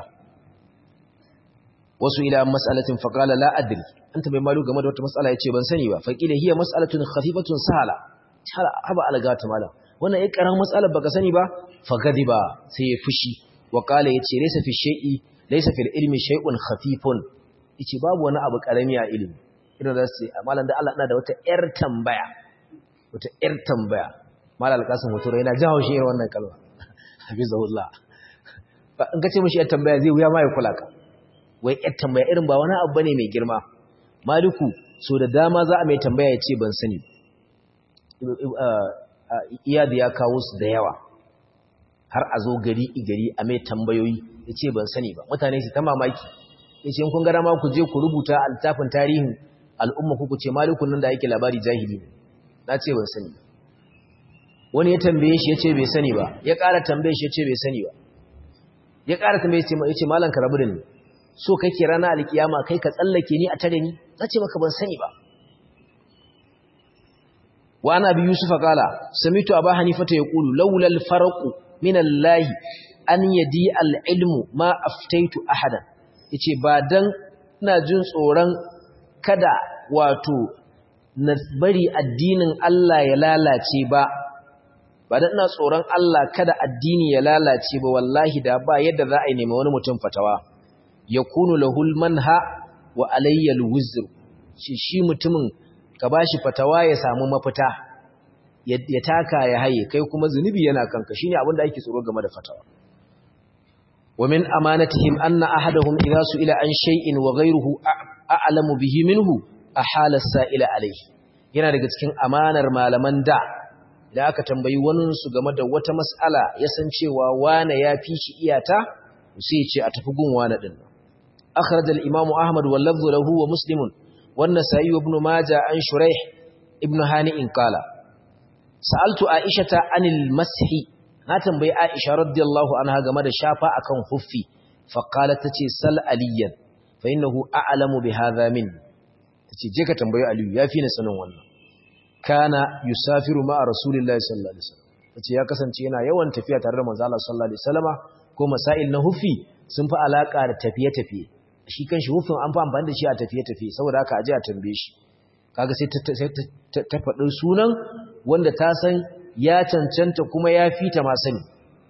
wasu ila mas'alatin faqala la adri anta bai malu game da wata mas'ala yace ban sani ba faqila hiya mas'alatun khafifatun sahala haba algata mala wannan ai karamin matsalar baka sani ba fa gadiba sai ya fushi wa qala yace laysa fi shay'i laysa fil ilmi shay'un khafifun yace babu wani abu karami a ilimi idan za su ce malam da Allah ina da wata yar tambaya wata yar tambaya malam alkasim hoto yana jawo shi irin wannan kalma hafizahullah in ka ce mishi yar tambaya zai wuya ma ya kula ka wai yar tambaya irin ba wani abu bane mai girma maliku so da dama za a mai tambaya ya ce ban sani iyadu ya kawo su da yawa har a zo gari gari a mai tambayoyi ya ce ban sani ba mutane su ta mamaki ya ce kun gara ma ku je ku rubuta a littafin tarihin al'umma ku ce malikun nan da yake labari jahili ne na ce ban sani wani ya tambaye shi ya ce bai sani ba ya ƙara tambaye shi ya ce bai sani ba ya ƙara tambaye shi ya ce malan ka rabu da ni so kake rana alkiyama kai ka tsallake ni a tare ni na ce maka ban sani ba wa ana bi yusufa kala samitu aba hanifata yaqulu laula al-farqu min Allah an yadi al-ilmu ma aftaitu ahadan yace ba dan ina jin tsoron kada wato na bari addinin Allah ya lalace ba ba dan ina tsoron Allah kada addini ya lalace ba wallahi da ba yadda za a yi nema wani mutum fatawa yakunu lahul manha wa alayya al-wizr shi shi mutumin ka bashi fatawa ya samu mafita ya taka ya haye kai kuma zunubi yana kanka shine abin da ake tsoro game da fatawa wa min amanatihim anna ahadahum idha su'ila an shay'in wa ghayruhu a'lamu bihi minhu ahala as-sa'ila alayhi yana daga cikin amanar malaman da da aka tambayi wani su game da wata mas'ala ya san cewa wane ya fi shi iyata sai ya ce a tafi gun wane din akhraj al-imam ahmad wal lafdhu lahu wa muslimun wan nasa'i ibn majah an shuraih ibn hani'in qala sa'altu aishata anil mashi na tambayi aisha radiyallahu anha game da shafa akan huffi fa qalat tace sal aliyan fa innahu a'lamu bi hadha min tace je ka tambayi aliyu yafi ni sanin wannan kana yusafiru ma'a rasulillahi sallallahu alaihi wasallam tace ya kasance yana yawan tafiya tare da manzo Allah sallallahu alaihi wasallama ko masail na huffi sun fi alaka da tafiye-tafiye shi kanshi huffin an fi amfani da shi a tafiye-tafiye saboda haka aje a tambaye shi kaga sai ta faɗin sunan wanda ta san ya cancanta kuma ya fita ma sani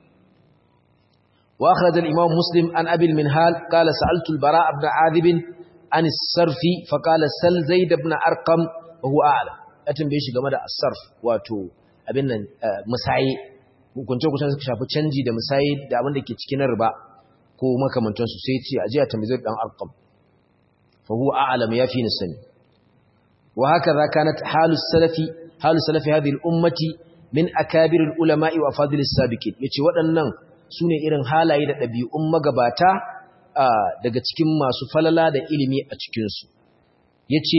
wa akhraj al-imam muslim an abi al-minhal qala sa'altu al-bara' ibn adib an as-sarfi fa qala sal zaid ibn arqam wa huwa a'lam ya tambaye shi game da as-sarf wato abin nan musayi hukunce kusan suka shafi canji da musayi da abin da ke cikin riba ko makamantansu sai ce aje a tambaye dan arqam fa huwa a'lam ya fi ni sani وهكذا كانت حال السلف حال سلف هذه الأمة من أكابر العلماء وأفاضل السابقين yace waɗannan sune irin halaye da ɗabi'un magabata daga cikin masu falala da ilimi a cikin su yace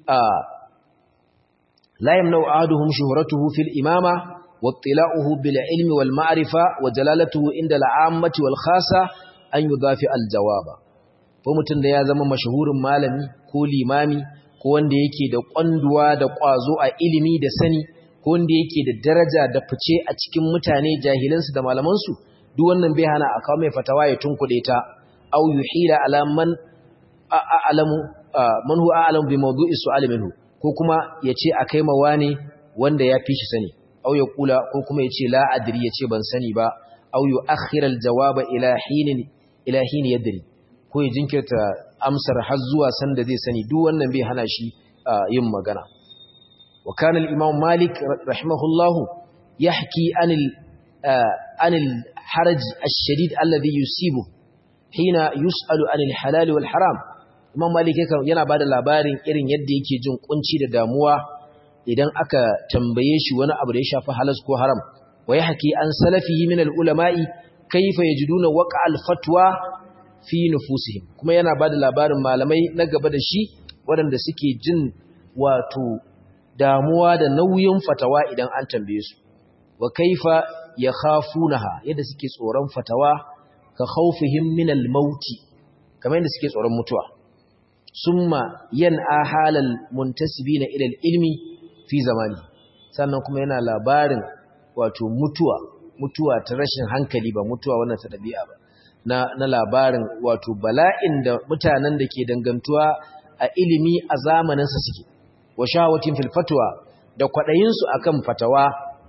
la yamna'u ahaduhum shuhratuhu fil imama wattila'uhu bil ilmi wal ma'rifa wa jalalatuhu inda al'ammati wal khassa an yudafi al jawaba ko mutun da ya zama mashahurin malami ko limami ko wanda yake da kwanduwa da kwazo a ilimi da sani ko wanda yake da daraja da fice a cikin mutane jahilansu da malamansu duk wannan bai hana a kawo mai fatawa ya tunkuɗe ta aw yuhila ala man a'lamu man huwa a'lamu bi mawdu'i su'al minhu ko kuma yace akai ma wani wanda ya fi shi sani aw ya kula ko kuma yace la adri yace ban sani ba aw yu'akhkhira al-jawaba ila hinin ila hin yadri ko ya jinkirta amsar har zuwa sanda zai sani duk wannan bai hana shi yin magana wa kana al-imam malik rahimahullah yahki anil anil haraj ash-shadid alladhi yusibu hina yus'alu anil halal wal haram imam malik yana bada labarin irin yadda yake jin kunci da damuwa idan aka tambaye shi wani abu da ya shafi halal ko haram wa yahki an salafihi min al-ulama'i kayfa yajiduna waqa al-fatwa fi nufusihim kuma yana bada labarin malamai na gaba da shi waɗanda suke jin wato damuwa da nauyin fatawa idan an tambaye su wa kaifa yakhafunaha yadda suke tsoron fatawa ka khawfihim min al-maut kamar yadda suke tsoron mutuwa summa yan'a halal muntasibina ila al-ilmi fi zamani sannan kuma yana labarin wato mutuwa mutuwa ta rashin hankali ba mutuwa wannan ta dabi'a ba na, na labarin wato bala'in da mutanen da ke dangantuwa a ilimi a zamaninsa suke wa shawatin fil fatwa da kwaɗayinsu akan fatawa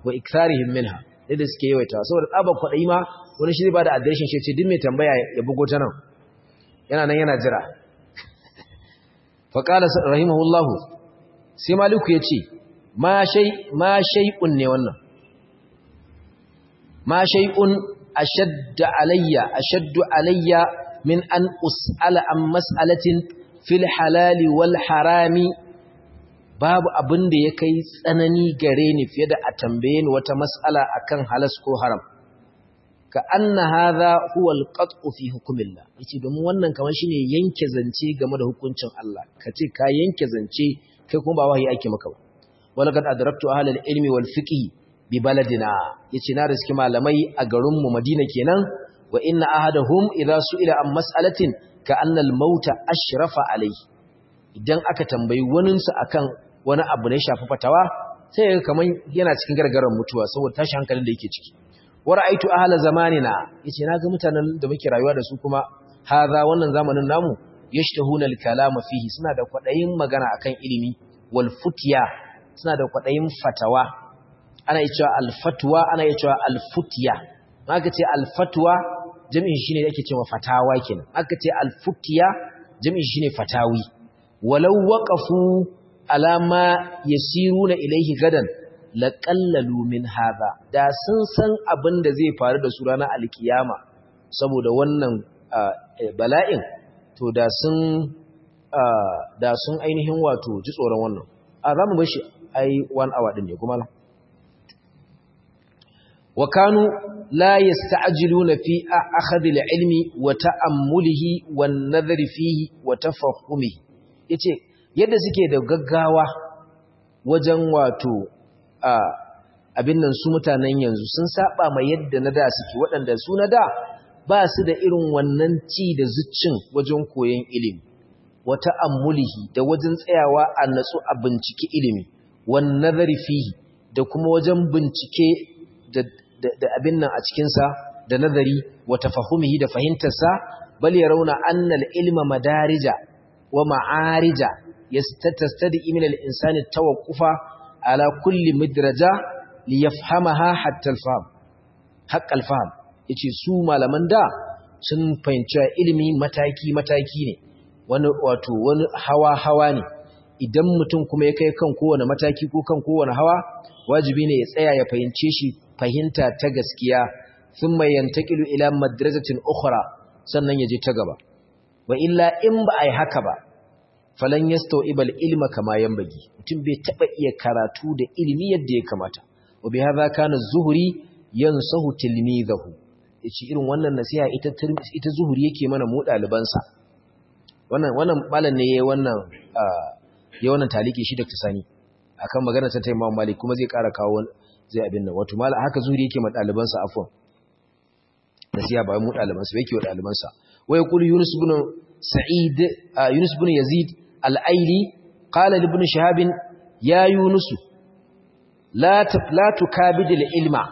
wa iktharihim minha da suke yawaita saboda tsabar kwaɗayi ma wani shi ba da adireshin shi ce duk mai tambaya ya bugo ta nan yana nan yana jira faƙala rahimahullahu sai maliku ya ce ma shai'un ne wannan ma shai'un ashadda alayya ashaddu alayya min an us'ala an mas'alatin fil halali wal harami babu abin da ya kai tsanani gare ni fiye da a tambaye ni wata mas'ala akan halas ko haram ka anna hadha huwa al-qat'u fi hukmillah yace domin wannan kamar shine yanke zance game da hukuncin Allah kace ka yanke zance kai kuma ba wahayi ake maka ba walaqad adraktu ahlal ilmi wal fiqh bi baladina yace na riski malamai a garin mu Madina kenan wa inna ahadahum idha su'ila an mas'alatin ka anna al-mauta ashrafa alayhi idan aka tambayi waninsa akan wani abu ne shafi fatawa sai ga kaman yana cikin gargaran mutuwa saboda tashi hankalin da yake ciki wa ra'aytu ahla zamanina yace naga mutanen da muke rayuwa da su kuma haza wannan zamanin namu yashtahuna al-kalama fihi suna da kwadayin magana akan ilimi wal futya suna da kwadayin fatawa ana cewa al-fatwa ana cewa al-futya aka ce al-fatwa jami'in shine yake cewa fatawa kenan aka ce al-futya jami'in shine fatawi walau waqafu alama yasiruna ilaihi gadan laqallalu min hadha da sun san abin da zai faru da su ranar alkiyama saboda wannan bala'in to da sun da sun ainihin wato ji tsoron wannan a zamu bashi ai 1 hour din ne kuma wa kanu la yasta'jiluna fi akhadhi al-ilmi wa ta'ammulihi wan nadhri fihi wa tafahhumihi yace yadda suke da gaggawa wajen wato abin nan su mutanen yanzu sun saba mai yadda na da suke waɗanda su na da ba su da irin wannan ci da zuccin wajen koyon ilimi wata ammulihi da wajen tsayawa a natsu a bincike ilimi wan nazari fihi da kuma wajen bincike da abin nan a cikinsa da nazari wa tafahumihi da fahimtarsa bal yarawna anna al-ilma madarija wa ma'arija yastastadi min al-insani tawaqqufa ala kulli midraja li yafhamaha hatta al-fahm haqq al-fahm yace su malaman da sun fahimci ilimi mataki mataki ne wani wato wani hawa hawa ne idan mutum kuma ya kai kan kowane mataki ko kan kowane hawa wajibi ne ya tsaya ya fahimce shi fahimta ta gaskiya thumma yantaqilu ila madrasatin ukhra sannan ya je ta gaba wa illa in ba ai haka ba falan yastawibal ilma kama yanbagi mutum bai taba iya karatu da ilimi yadda ya kamata wa bi hadha kana zuhri yansahu tilmidahu yace irin wannan nasiha ita ita zuhri yake mana mu dalibansa wannan wannan malam ne yayin wannan yayin wannan taliki shi Dr. Sani akan magana ta Imam Malik kuma zai ƙara kawo zai abin nan wato malam haka zuhri yake ma dalibansa afwan nasiha ba mu dalibansa yake wa dalibansa wa yaqulu Yunus ibn Sa'id Yunus ibn Yazid al-Aili qala li ibn Shihab ya Yunus la la tukabid al-ilma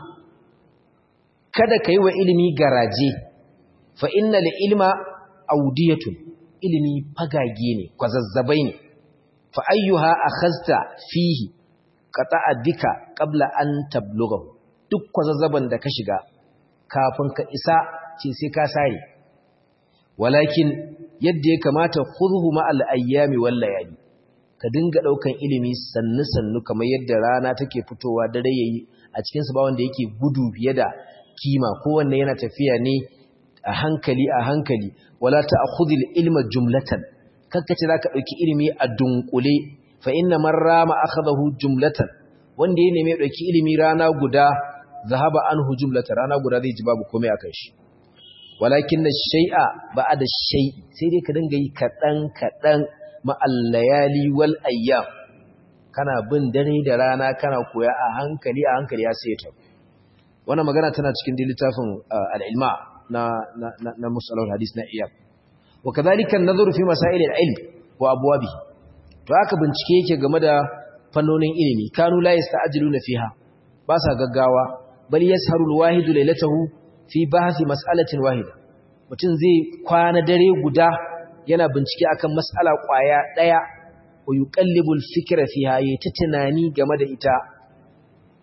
kada kai wa ilimi garaje fa innal ilma audiyatun ilimi fagage ne kwazazzabai ne fa ayyuha akhazta fihi qata'a bika qabla an tablughahu duk kwazazzaban da ka shiga kafin ka isa ce sai ka sare walakin yadda ya kamata khudhu ma'al ayyami wal layali ka dinga daukan ilimi sannu sannu kamar yadda rana take fitowa dare yayi a cikin su ba wanda yake gudu fiye da kima kowanne yana tafiya ne a hankali a hankali wala ta'khudhil ilma jumlatan kakkace zaka dauki ilimi a dunkule fa inna man rama akhadahu jumlatan wanda ya neme dauki ilimi rana guda zahaba anhu jumlatan rana guda zai ji babu komai akan shi walakin ash-shay'a ba'da ash-shay'i sai dai ka dinga yi kadan kadan ma'al layali wal ayyam kana bin dare da rana kana koya a hankali a hankali ya sai ta wannan magana tana cikin littafin al-ilma na na na musalul hadis na iyab wa kadhalika an-nadhru fi masail al-ilm wa abwabihi to haka bincike yake game da fannonin ilimi kanu la yasta'jiluna fiha ba sa gaggawa bal yasharu al-wahid laylatahu fi bahthi mas'alatin wahida mutum zai kwana dare guda yana bincike akan mas'ala kwaya daya wa yuqallibu al-fikra fiha yayi ta tunani game da ita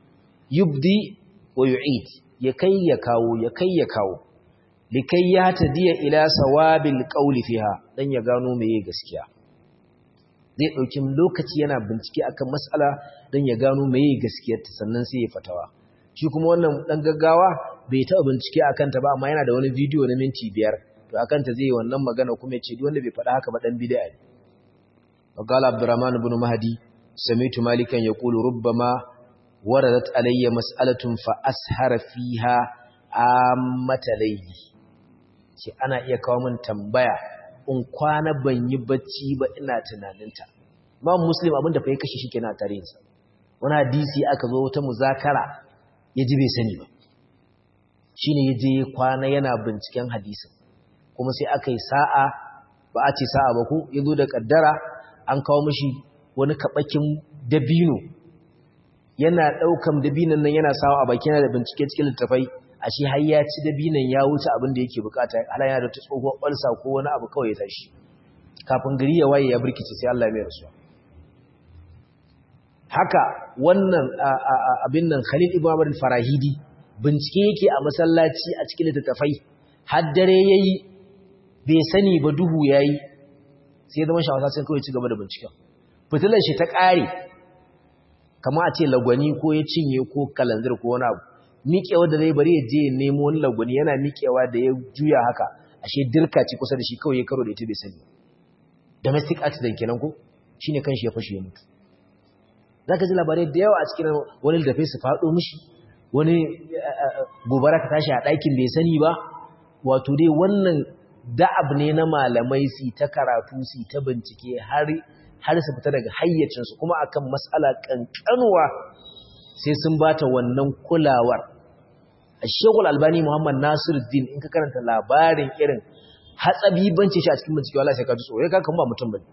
yubdi wa yu'id ya kai ya kawo ya kai ya kawo likai ya tadiya ila sawabil qawli fiha dan ya gano meye gaskiya zai dauki lokaci yana bincike akan mas'ala dan ya gano meye gaskiyar ta sannan sai ya fatawa shi kuma wannan dan gaggawa bai taɓa bincike akan ta ba amma yana da wani bidiyo na minti biyar to akan ta zai wannan magana kuma ya ce duk wanda bai faɗa haka ba dan bid'a ne وقال عبد الرحمن بن مهدي سمعت مالكا يقول ربما وردت علي مسألة فأسهر فيها عامة ليلي ce ana iya kawo min tambaya in kwana ban yi bacci ba ina tunaninta Imam Muslim abinda fa ya kashe shi kenan a tarihinsa wani hadisi aka zo wata muzakara ya ji bai sani ba shine ya je kwana yana binciken hadisin kuma sai aka yi sa'a ba a ce sa'a ba ko ya zo da kaddara an kawo mashi wani kaɓakin dabino yana ɗaukan dabinon nan yana sawa a baki yana da bincike cikin littafai a shi har ya ci dabinon ya wuce abin da yake bukata ala yana da ta tsohuwar ɓalsa ko wani abu kawai ya tashi kafin gari ya waye ya birkice sai Allah mai rasuwa haka wannan abin nan Khalil ibn Abdul Farahidi bincike yake a masallaci a cikin littafai har dare yayi bai sani ba duhu yayi sai zama shawasa sai kawai ci gaba da binciken fitilar shi ta ƙare kama a ce lagwani ko ya cinye ko kalanzir ko wani abu miƙewa da zai bari ya je nemo wani lagwani yana miƙewa da ya juya haka ashe dirka ce kusa da shi kawai ya karo da ita bai sani domestic accident kenan ko shine kanshi ya fashe ya mutu zaka ji labarai da yawa a cikin wani da su faɗo mishi wani gobara ka tashi a ɗakin bai sani ba wato dai wannan da'ab ne na malamai su ta karatu su ta bincike har har su fita daga hayyacinsu kuma akan mas'ala kankanuwa sai sun bata wannan kulawar Sheikhul Albani Muhammad Nasiruddin in ka karanta labarin irin hatsabibanci shi a cikin bincike wallahi sai ka ji tsoro ka kan ba mutum bane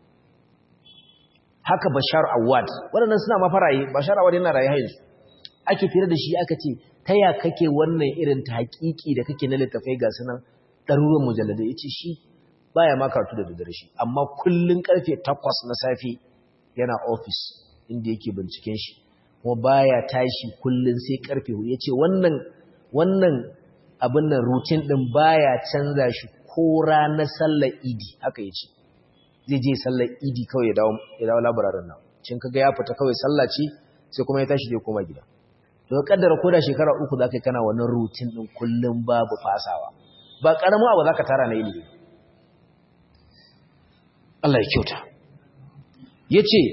haka Bashar Awad waɗannan suna ma faraye Bashar Awad yana raye yanzu ake fira da shi aka ce ta ya kake wannan irin ta hakiki da kake na littafai ga sunan ɗaruruwan mujalladai ya ce shi baya ma karatu da daddare shi amma kullum karfe takwas na safe yana ofis inda yake binciken shi kuma baya tashi kullum sai karfe hudu ya ce wannan wannan abin nan rutin ɗin baya canza shi ko ranar sallar idi haka ya ce zai je sallar idi kawai ya dawo ya dawo labararin nan cin kaga ya fita kawai sallah ce sai kuma ya tashi zai koma gida to kaddara ko da shekara uku zaka kana wannan rutin ɗin kullum babu fasawa ba ƙaramin abu za ka tara na ilimi Allah ya kyauta ya ce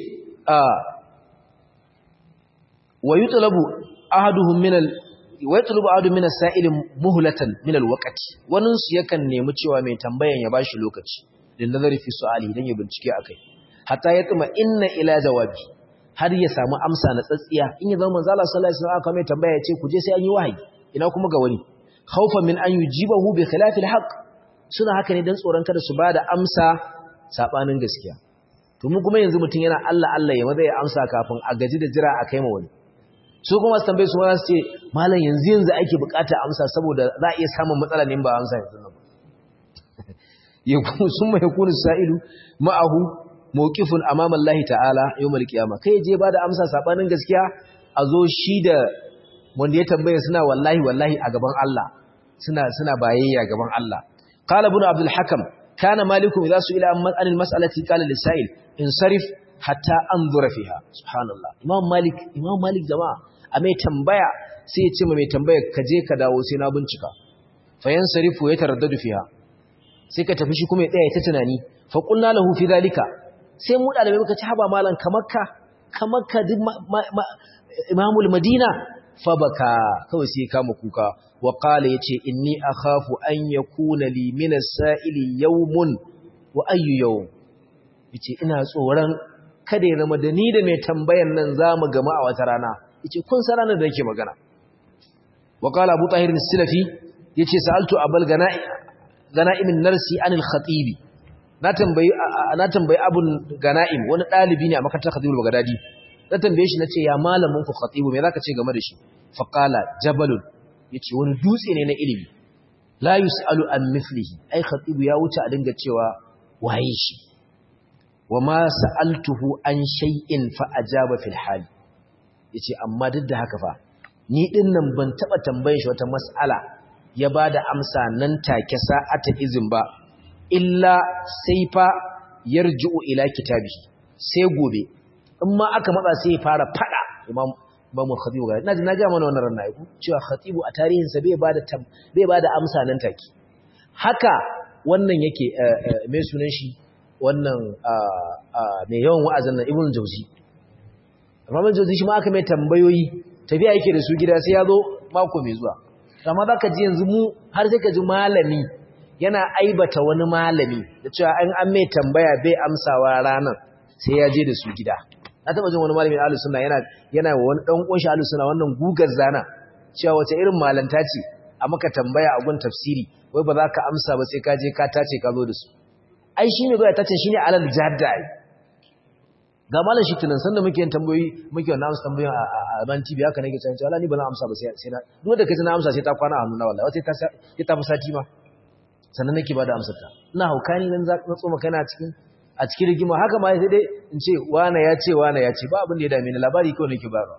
wa yi tulabu ahaduhun minal wa yi tulabu ahaduhun minal sa'ilin muhulatan minal wakati waninsu yakan nemi cewa mai tambayan ya bashi lokaci da nazari fi su'ali don ya bincike a kai hatta ya tsima inna ila jawabi har ya samu amsa na tsatsiya in ya zama manzala sallallahu alaihi wasallam aka mai tambaya ya ce ku je sai an yi wahayi ina kuma ga wani khawfan min an yujibahu bi khilafil haqq suna haka ne dan tsoron kada su bada amsa sabanin gaskiya to mu kuma yanzu mutun yana Allah Allah ya maza ya amsa kafin a gaji da jira a kai ma wani su kuma su tambaye su ma su ce malam yanzu yanzu ake bukata amsa saboda za a iya samun matsala ne ba amsa yanzu nan yakun summa yakunu sa'ilu ma'ahu mawqifun amama Allah ta'ala yawmal qiyamah kai je bada amsa sabanin gaskiya a zo shi da wanda ya tambaye suna wallahi wallahi a gaban Allah suna suna bayayya gaban Allah qala ibn abdul hakam kana malikum idza su'ila an anil mas'alati qala lisail insarif hatta anzura fiha subhanallah imam malik imam malik jama'a a mai tambaya sai ya ce mai tambaya ka je ka dawo sai na bincika fa yansarifu ya taraddadu fiha sai ka tafi shi kuma ya tsaya ta tunani fa qulna lahu fi zalika sai mu dalibai muka ci haba malan kamakka kamakka duk imamul madina fabaka kawai sai kama kuka wa qala yace inni akhafu an yakuna li min as-sa'ili yawmun wa ayyu yawm yace ina tsoron kada ya zama da ni da mai tambayan nan zamu gama a wata rana yace kun san ranar da yake magana wa qala abu tahir as-silafi yace sa'altu abul gana'i gana'imin narsi anil khatibi na tambayi na tambayi abun gana'im wani dalibi ne a makarantar khatibul bagdadi na tambaye shi nace ya malamin ku khatibu me zaka ce game da shi fa qala jabalun yace wani dutse ne na ilimi la yusalu an mithlihi ai khatibu ya wuce a dinga cewa waye shi wa ma sa'altuhu an shay'in fa ajaba fil hal yace amma duk da haka fa ni din nan ban taba tambayin shi wata mas'ala ya bada amsa nan take sa'ata izin ba illa sai fa yarji'u ila kitabi sai gobe in ma aka matsa sai ya fara fada imam imamu khatibu ga ina ji na ga mana wannan ranna ku cewa khatibu a tarihin sa bai bada bai bada amsa nan take haka wannan yake mai sunan shi wannan mai yawan wa'azin nan ibn jauzi Imam Jauzi shi ma aka mai tambayoyi tafiya yake da su gida sai ya zo mako mai zuwa amma zaka ji yanzu mu har sai ka ji malami yana aibata wani malami da cewa an an mai tambaya bai amsawa ranan sai ya je da su gida na taba jin wani malami na ahlus sunna yana yana wa wani dan kunshi ahlus sunna wannan gugar zana cewa wace irin malanta ce a maka tambaya a gun tafsiri wai ba za ka amsa ba sai ka je ka tace ka zo da su ai shi ne zuwa tace shine alal jadda ai ga malam shi tunan sanda muke yin tambayoyi muke wannan amsa tambayoyin a ban TV haka nake cewa wallahi ni ba zan amsa ba sai sai na duk da kace na amsa sai ta kwana a hannuna wallahi sai ta sai ta fusati ma sannan nake bada amsar ta ina haukani nan za ka tsoma kana cikin a cikin rigima haka ma sai dai in ce wana ya ce wana ya ce ba abin da ya dame ni labari kawai nake ba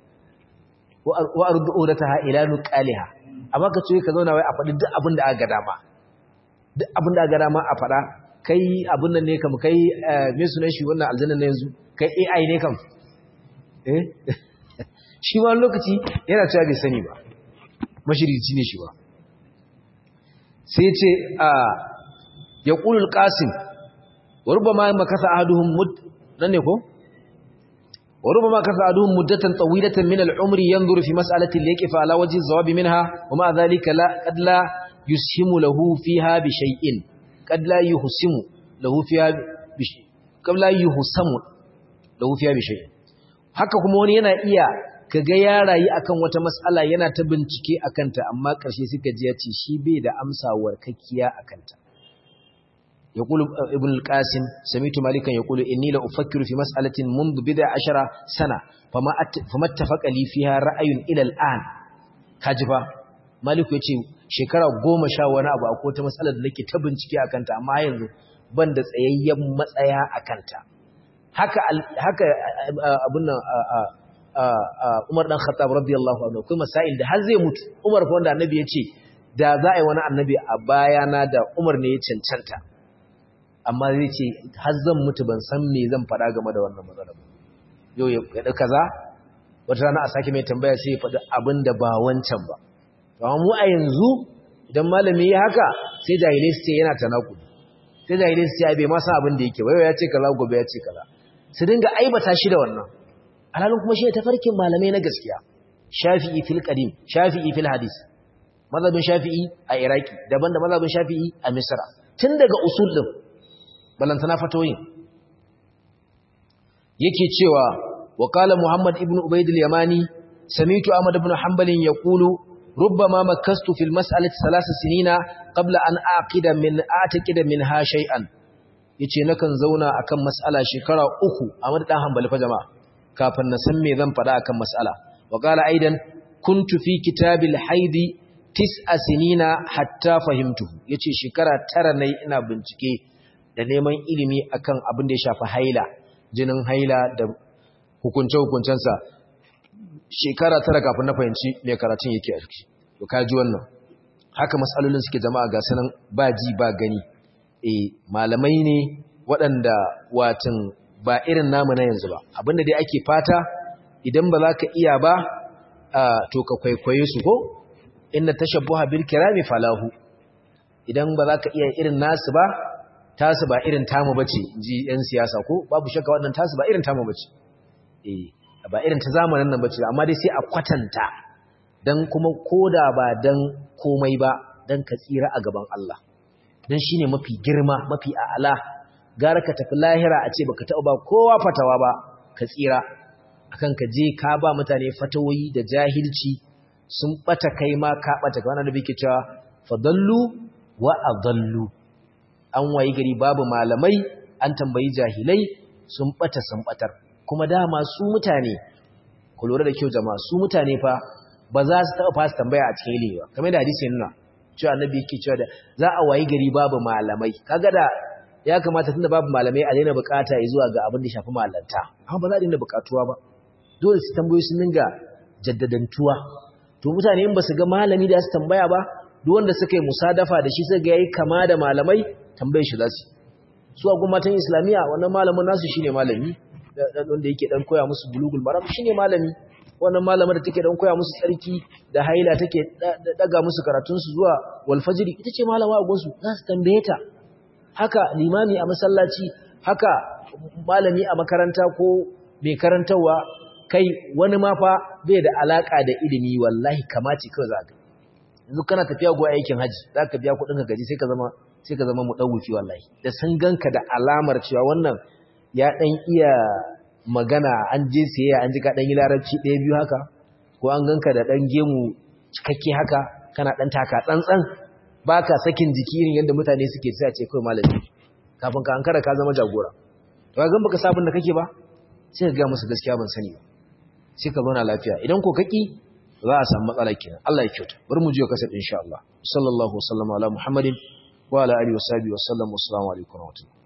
wa ardu urataha ila nuqaliha amma ka ce ka zauna wai a faɗi duk abin da aka ga dama duk abin da aka ga dama a faɗa kai abin nan ne kam kai me sunan shi wannan aljanna na yanzu kai AI ne kam eh shi ma lokaci yana cewa bai sani ba mashirici ne shi ba sai ce a yaqulu al-qasim wa rubama makasa ahaduhum mud nan ne ko wa rubama kasa ahaduhum muddatan tawilatan min al-umri yanzuru fi mas'alati liyaqifa ala wajhi az-zawab minha wa ma dhalika la qad la yushimu lahu fiha bi shay'in قد لا يحسم له فيها بشيء قد لا يحسم له فيها بشيء haka kuma wani yana iya kaga ya rayu akan wata mas'ala yana ta bincike akan ta amma karshe suka ji ya ce shi bai da amsa warkakkiya akan ta yaqulu ibn al-qasim sami'tu malikan yaqulu inni la ufakkiru fi mas'alatin منذ bid'a ashara sana fama fama ittafaqa li fiha ra'ayun ila al-an kajiba maliku yace shekara goma sha wani abu a kota matsalar da nake ta bincike a kanta amma yanzu ban da tsayayyen matsaya a kanta haka abin nan umar ɗan khattab radiyallahu anhu akwai masail da har zai mutu umar fa wanda annabi ya ce da za a yi wani annabi a bayana da umar ne ya cancanta amma zai ce har zan mutu ban san me zan faɗa game da wannan matsalar yau ya faɗi kaza wata rana a sake mai tambaya sai ya faɗi abin da ba wancan ba amma mu a yanzu idan malami ya haka sai jahilai su ce yana tanaku sai jahilai su ce ai bai ma san abin da yake wayo ya ce kaza gobe ya ce kaza su dinga aibata shi da wannan alhalin kuma shi ne tafarkin malamai na gaskiya shafi'i fil qadim shafi'i fil hadis mazhabin shafi'i a iraki daban da mazhabin shafi'i a misra tun daga usul din balantana fatoyin yake cewa wa qala muhammad ibn ubayd al-yamani sami'tu ahmad ibn hanbal yaqulu ربما مكست في المسألة ثلاث سنين قبل أن أعقد من أعتقد منها شيئا yace nakan zauna akan mas'ala shekara uku a madan hanbali fa jama'a kafin na san me zan faɗa akan mas'ala wa qala aidan kuntu fi kitabil haidi tis'a sinina hatta fahimtuhu yace shekara tara nayi ina bincike da neman ilimi akan abin da ya shafi haila jinin haila da hukunce hukuncensa shekara tara kafin na fahimci mai karatun yake a ciki to kaji wannan haka matsalolin suke jama'a ga sanan ba ji ba gani eh malamai ne waɗanda watan ba irin namu na yanzu ba abinda dai ake fata idan ba za ka iya ba to ka kwaikwaye su ko inna tashabbuha bil kirami falahu idan ba za ka iya irin nasu ba tasu ba irin tamu bace ji yan siyasa ko babu shakka wannan tasu ba irin tamu bace eh ba irin ta zamanin nan bace amma dai sai a kwatanta dan kuma koda ba dan komai ba dan ka tsira a gaban Allah dan shine mafi girma mafi a'ala gara ka tafi lahira a ce baka taɓa ba kowa fatawa ba ka tsira akan ka je ka ba mutane fatawoyi da jahilci sun bata kai ma ka bata ka wannan da bike cewa fadallu wa adallu an wayi gari babu malamai an tambayi jahilai sun bata sun batar kuma dama su mutane ku lura da kyau jama'a su mutane fa ba za su taɓa fasa tambaya a cikin ilimi ba kamar da hadisi nuna cewa annabi yake cewa da za a wayi gari babu malamai kaga da ya kamata tunda babu malamai a daina bukata ya zuwa ga abin da shafi malanta amma ba za a daina bukatuwa ba dole su tambayoyi sun dinga jaddadantuwa to mutane in ba su ga malami da su tambaya ba duk wanda suka yi musadafa da shi suka ga yayi kama da malamai tambayar shi za su su a gwamnatin islamiyya wannan malamin nasu shine malami wanda yake dan koya musu bulugul maram shine malami wannan malamin da take dan koya musu tsarki da haila take daga musu karatun su zuwa wal fajr ita ce malama a gonsu za su tambaye ta haka limami a masallaci haka malami a makaranta ko mai karantarwa kai wani ma fa bai da alaka da ilimi wallahi kamaci kawai za ka yanzu kana tafiya go aikin haji za ka biya kuɗin ka gaji sai ka zama sai ka zama mudawufi wallahi da sun ganka da alamar cewa wannan ya dan iya magana an je siyayya an ji ka dan yi larabci ɗaya biyu haka ko an ganka da dan gemu cikakke haka kana dan taka tsantsan baka sakin jiki irin yadda mutane suke sai a ce kai malami kafin ka ankara ka zama jagora to ga baka sabon da kake ba sai ka ga musu gaskiya ban sani ba sai ka zauna lafiya idan ko kaki za a samu matsala kenan Allah ya kyauta bari mu je kasar insha Allah sallallahu alaihi wa sallam ala muhammadin wa ala alihi wa sahbihi wa sallam assalamu alaikum wa rahmatullahi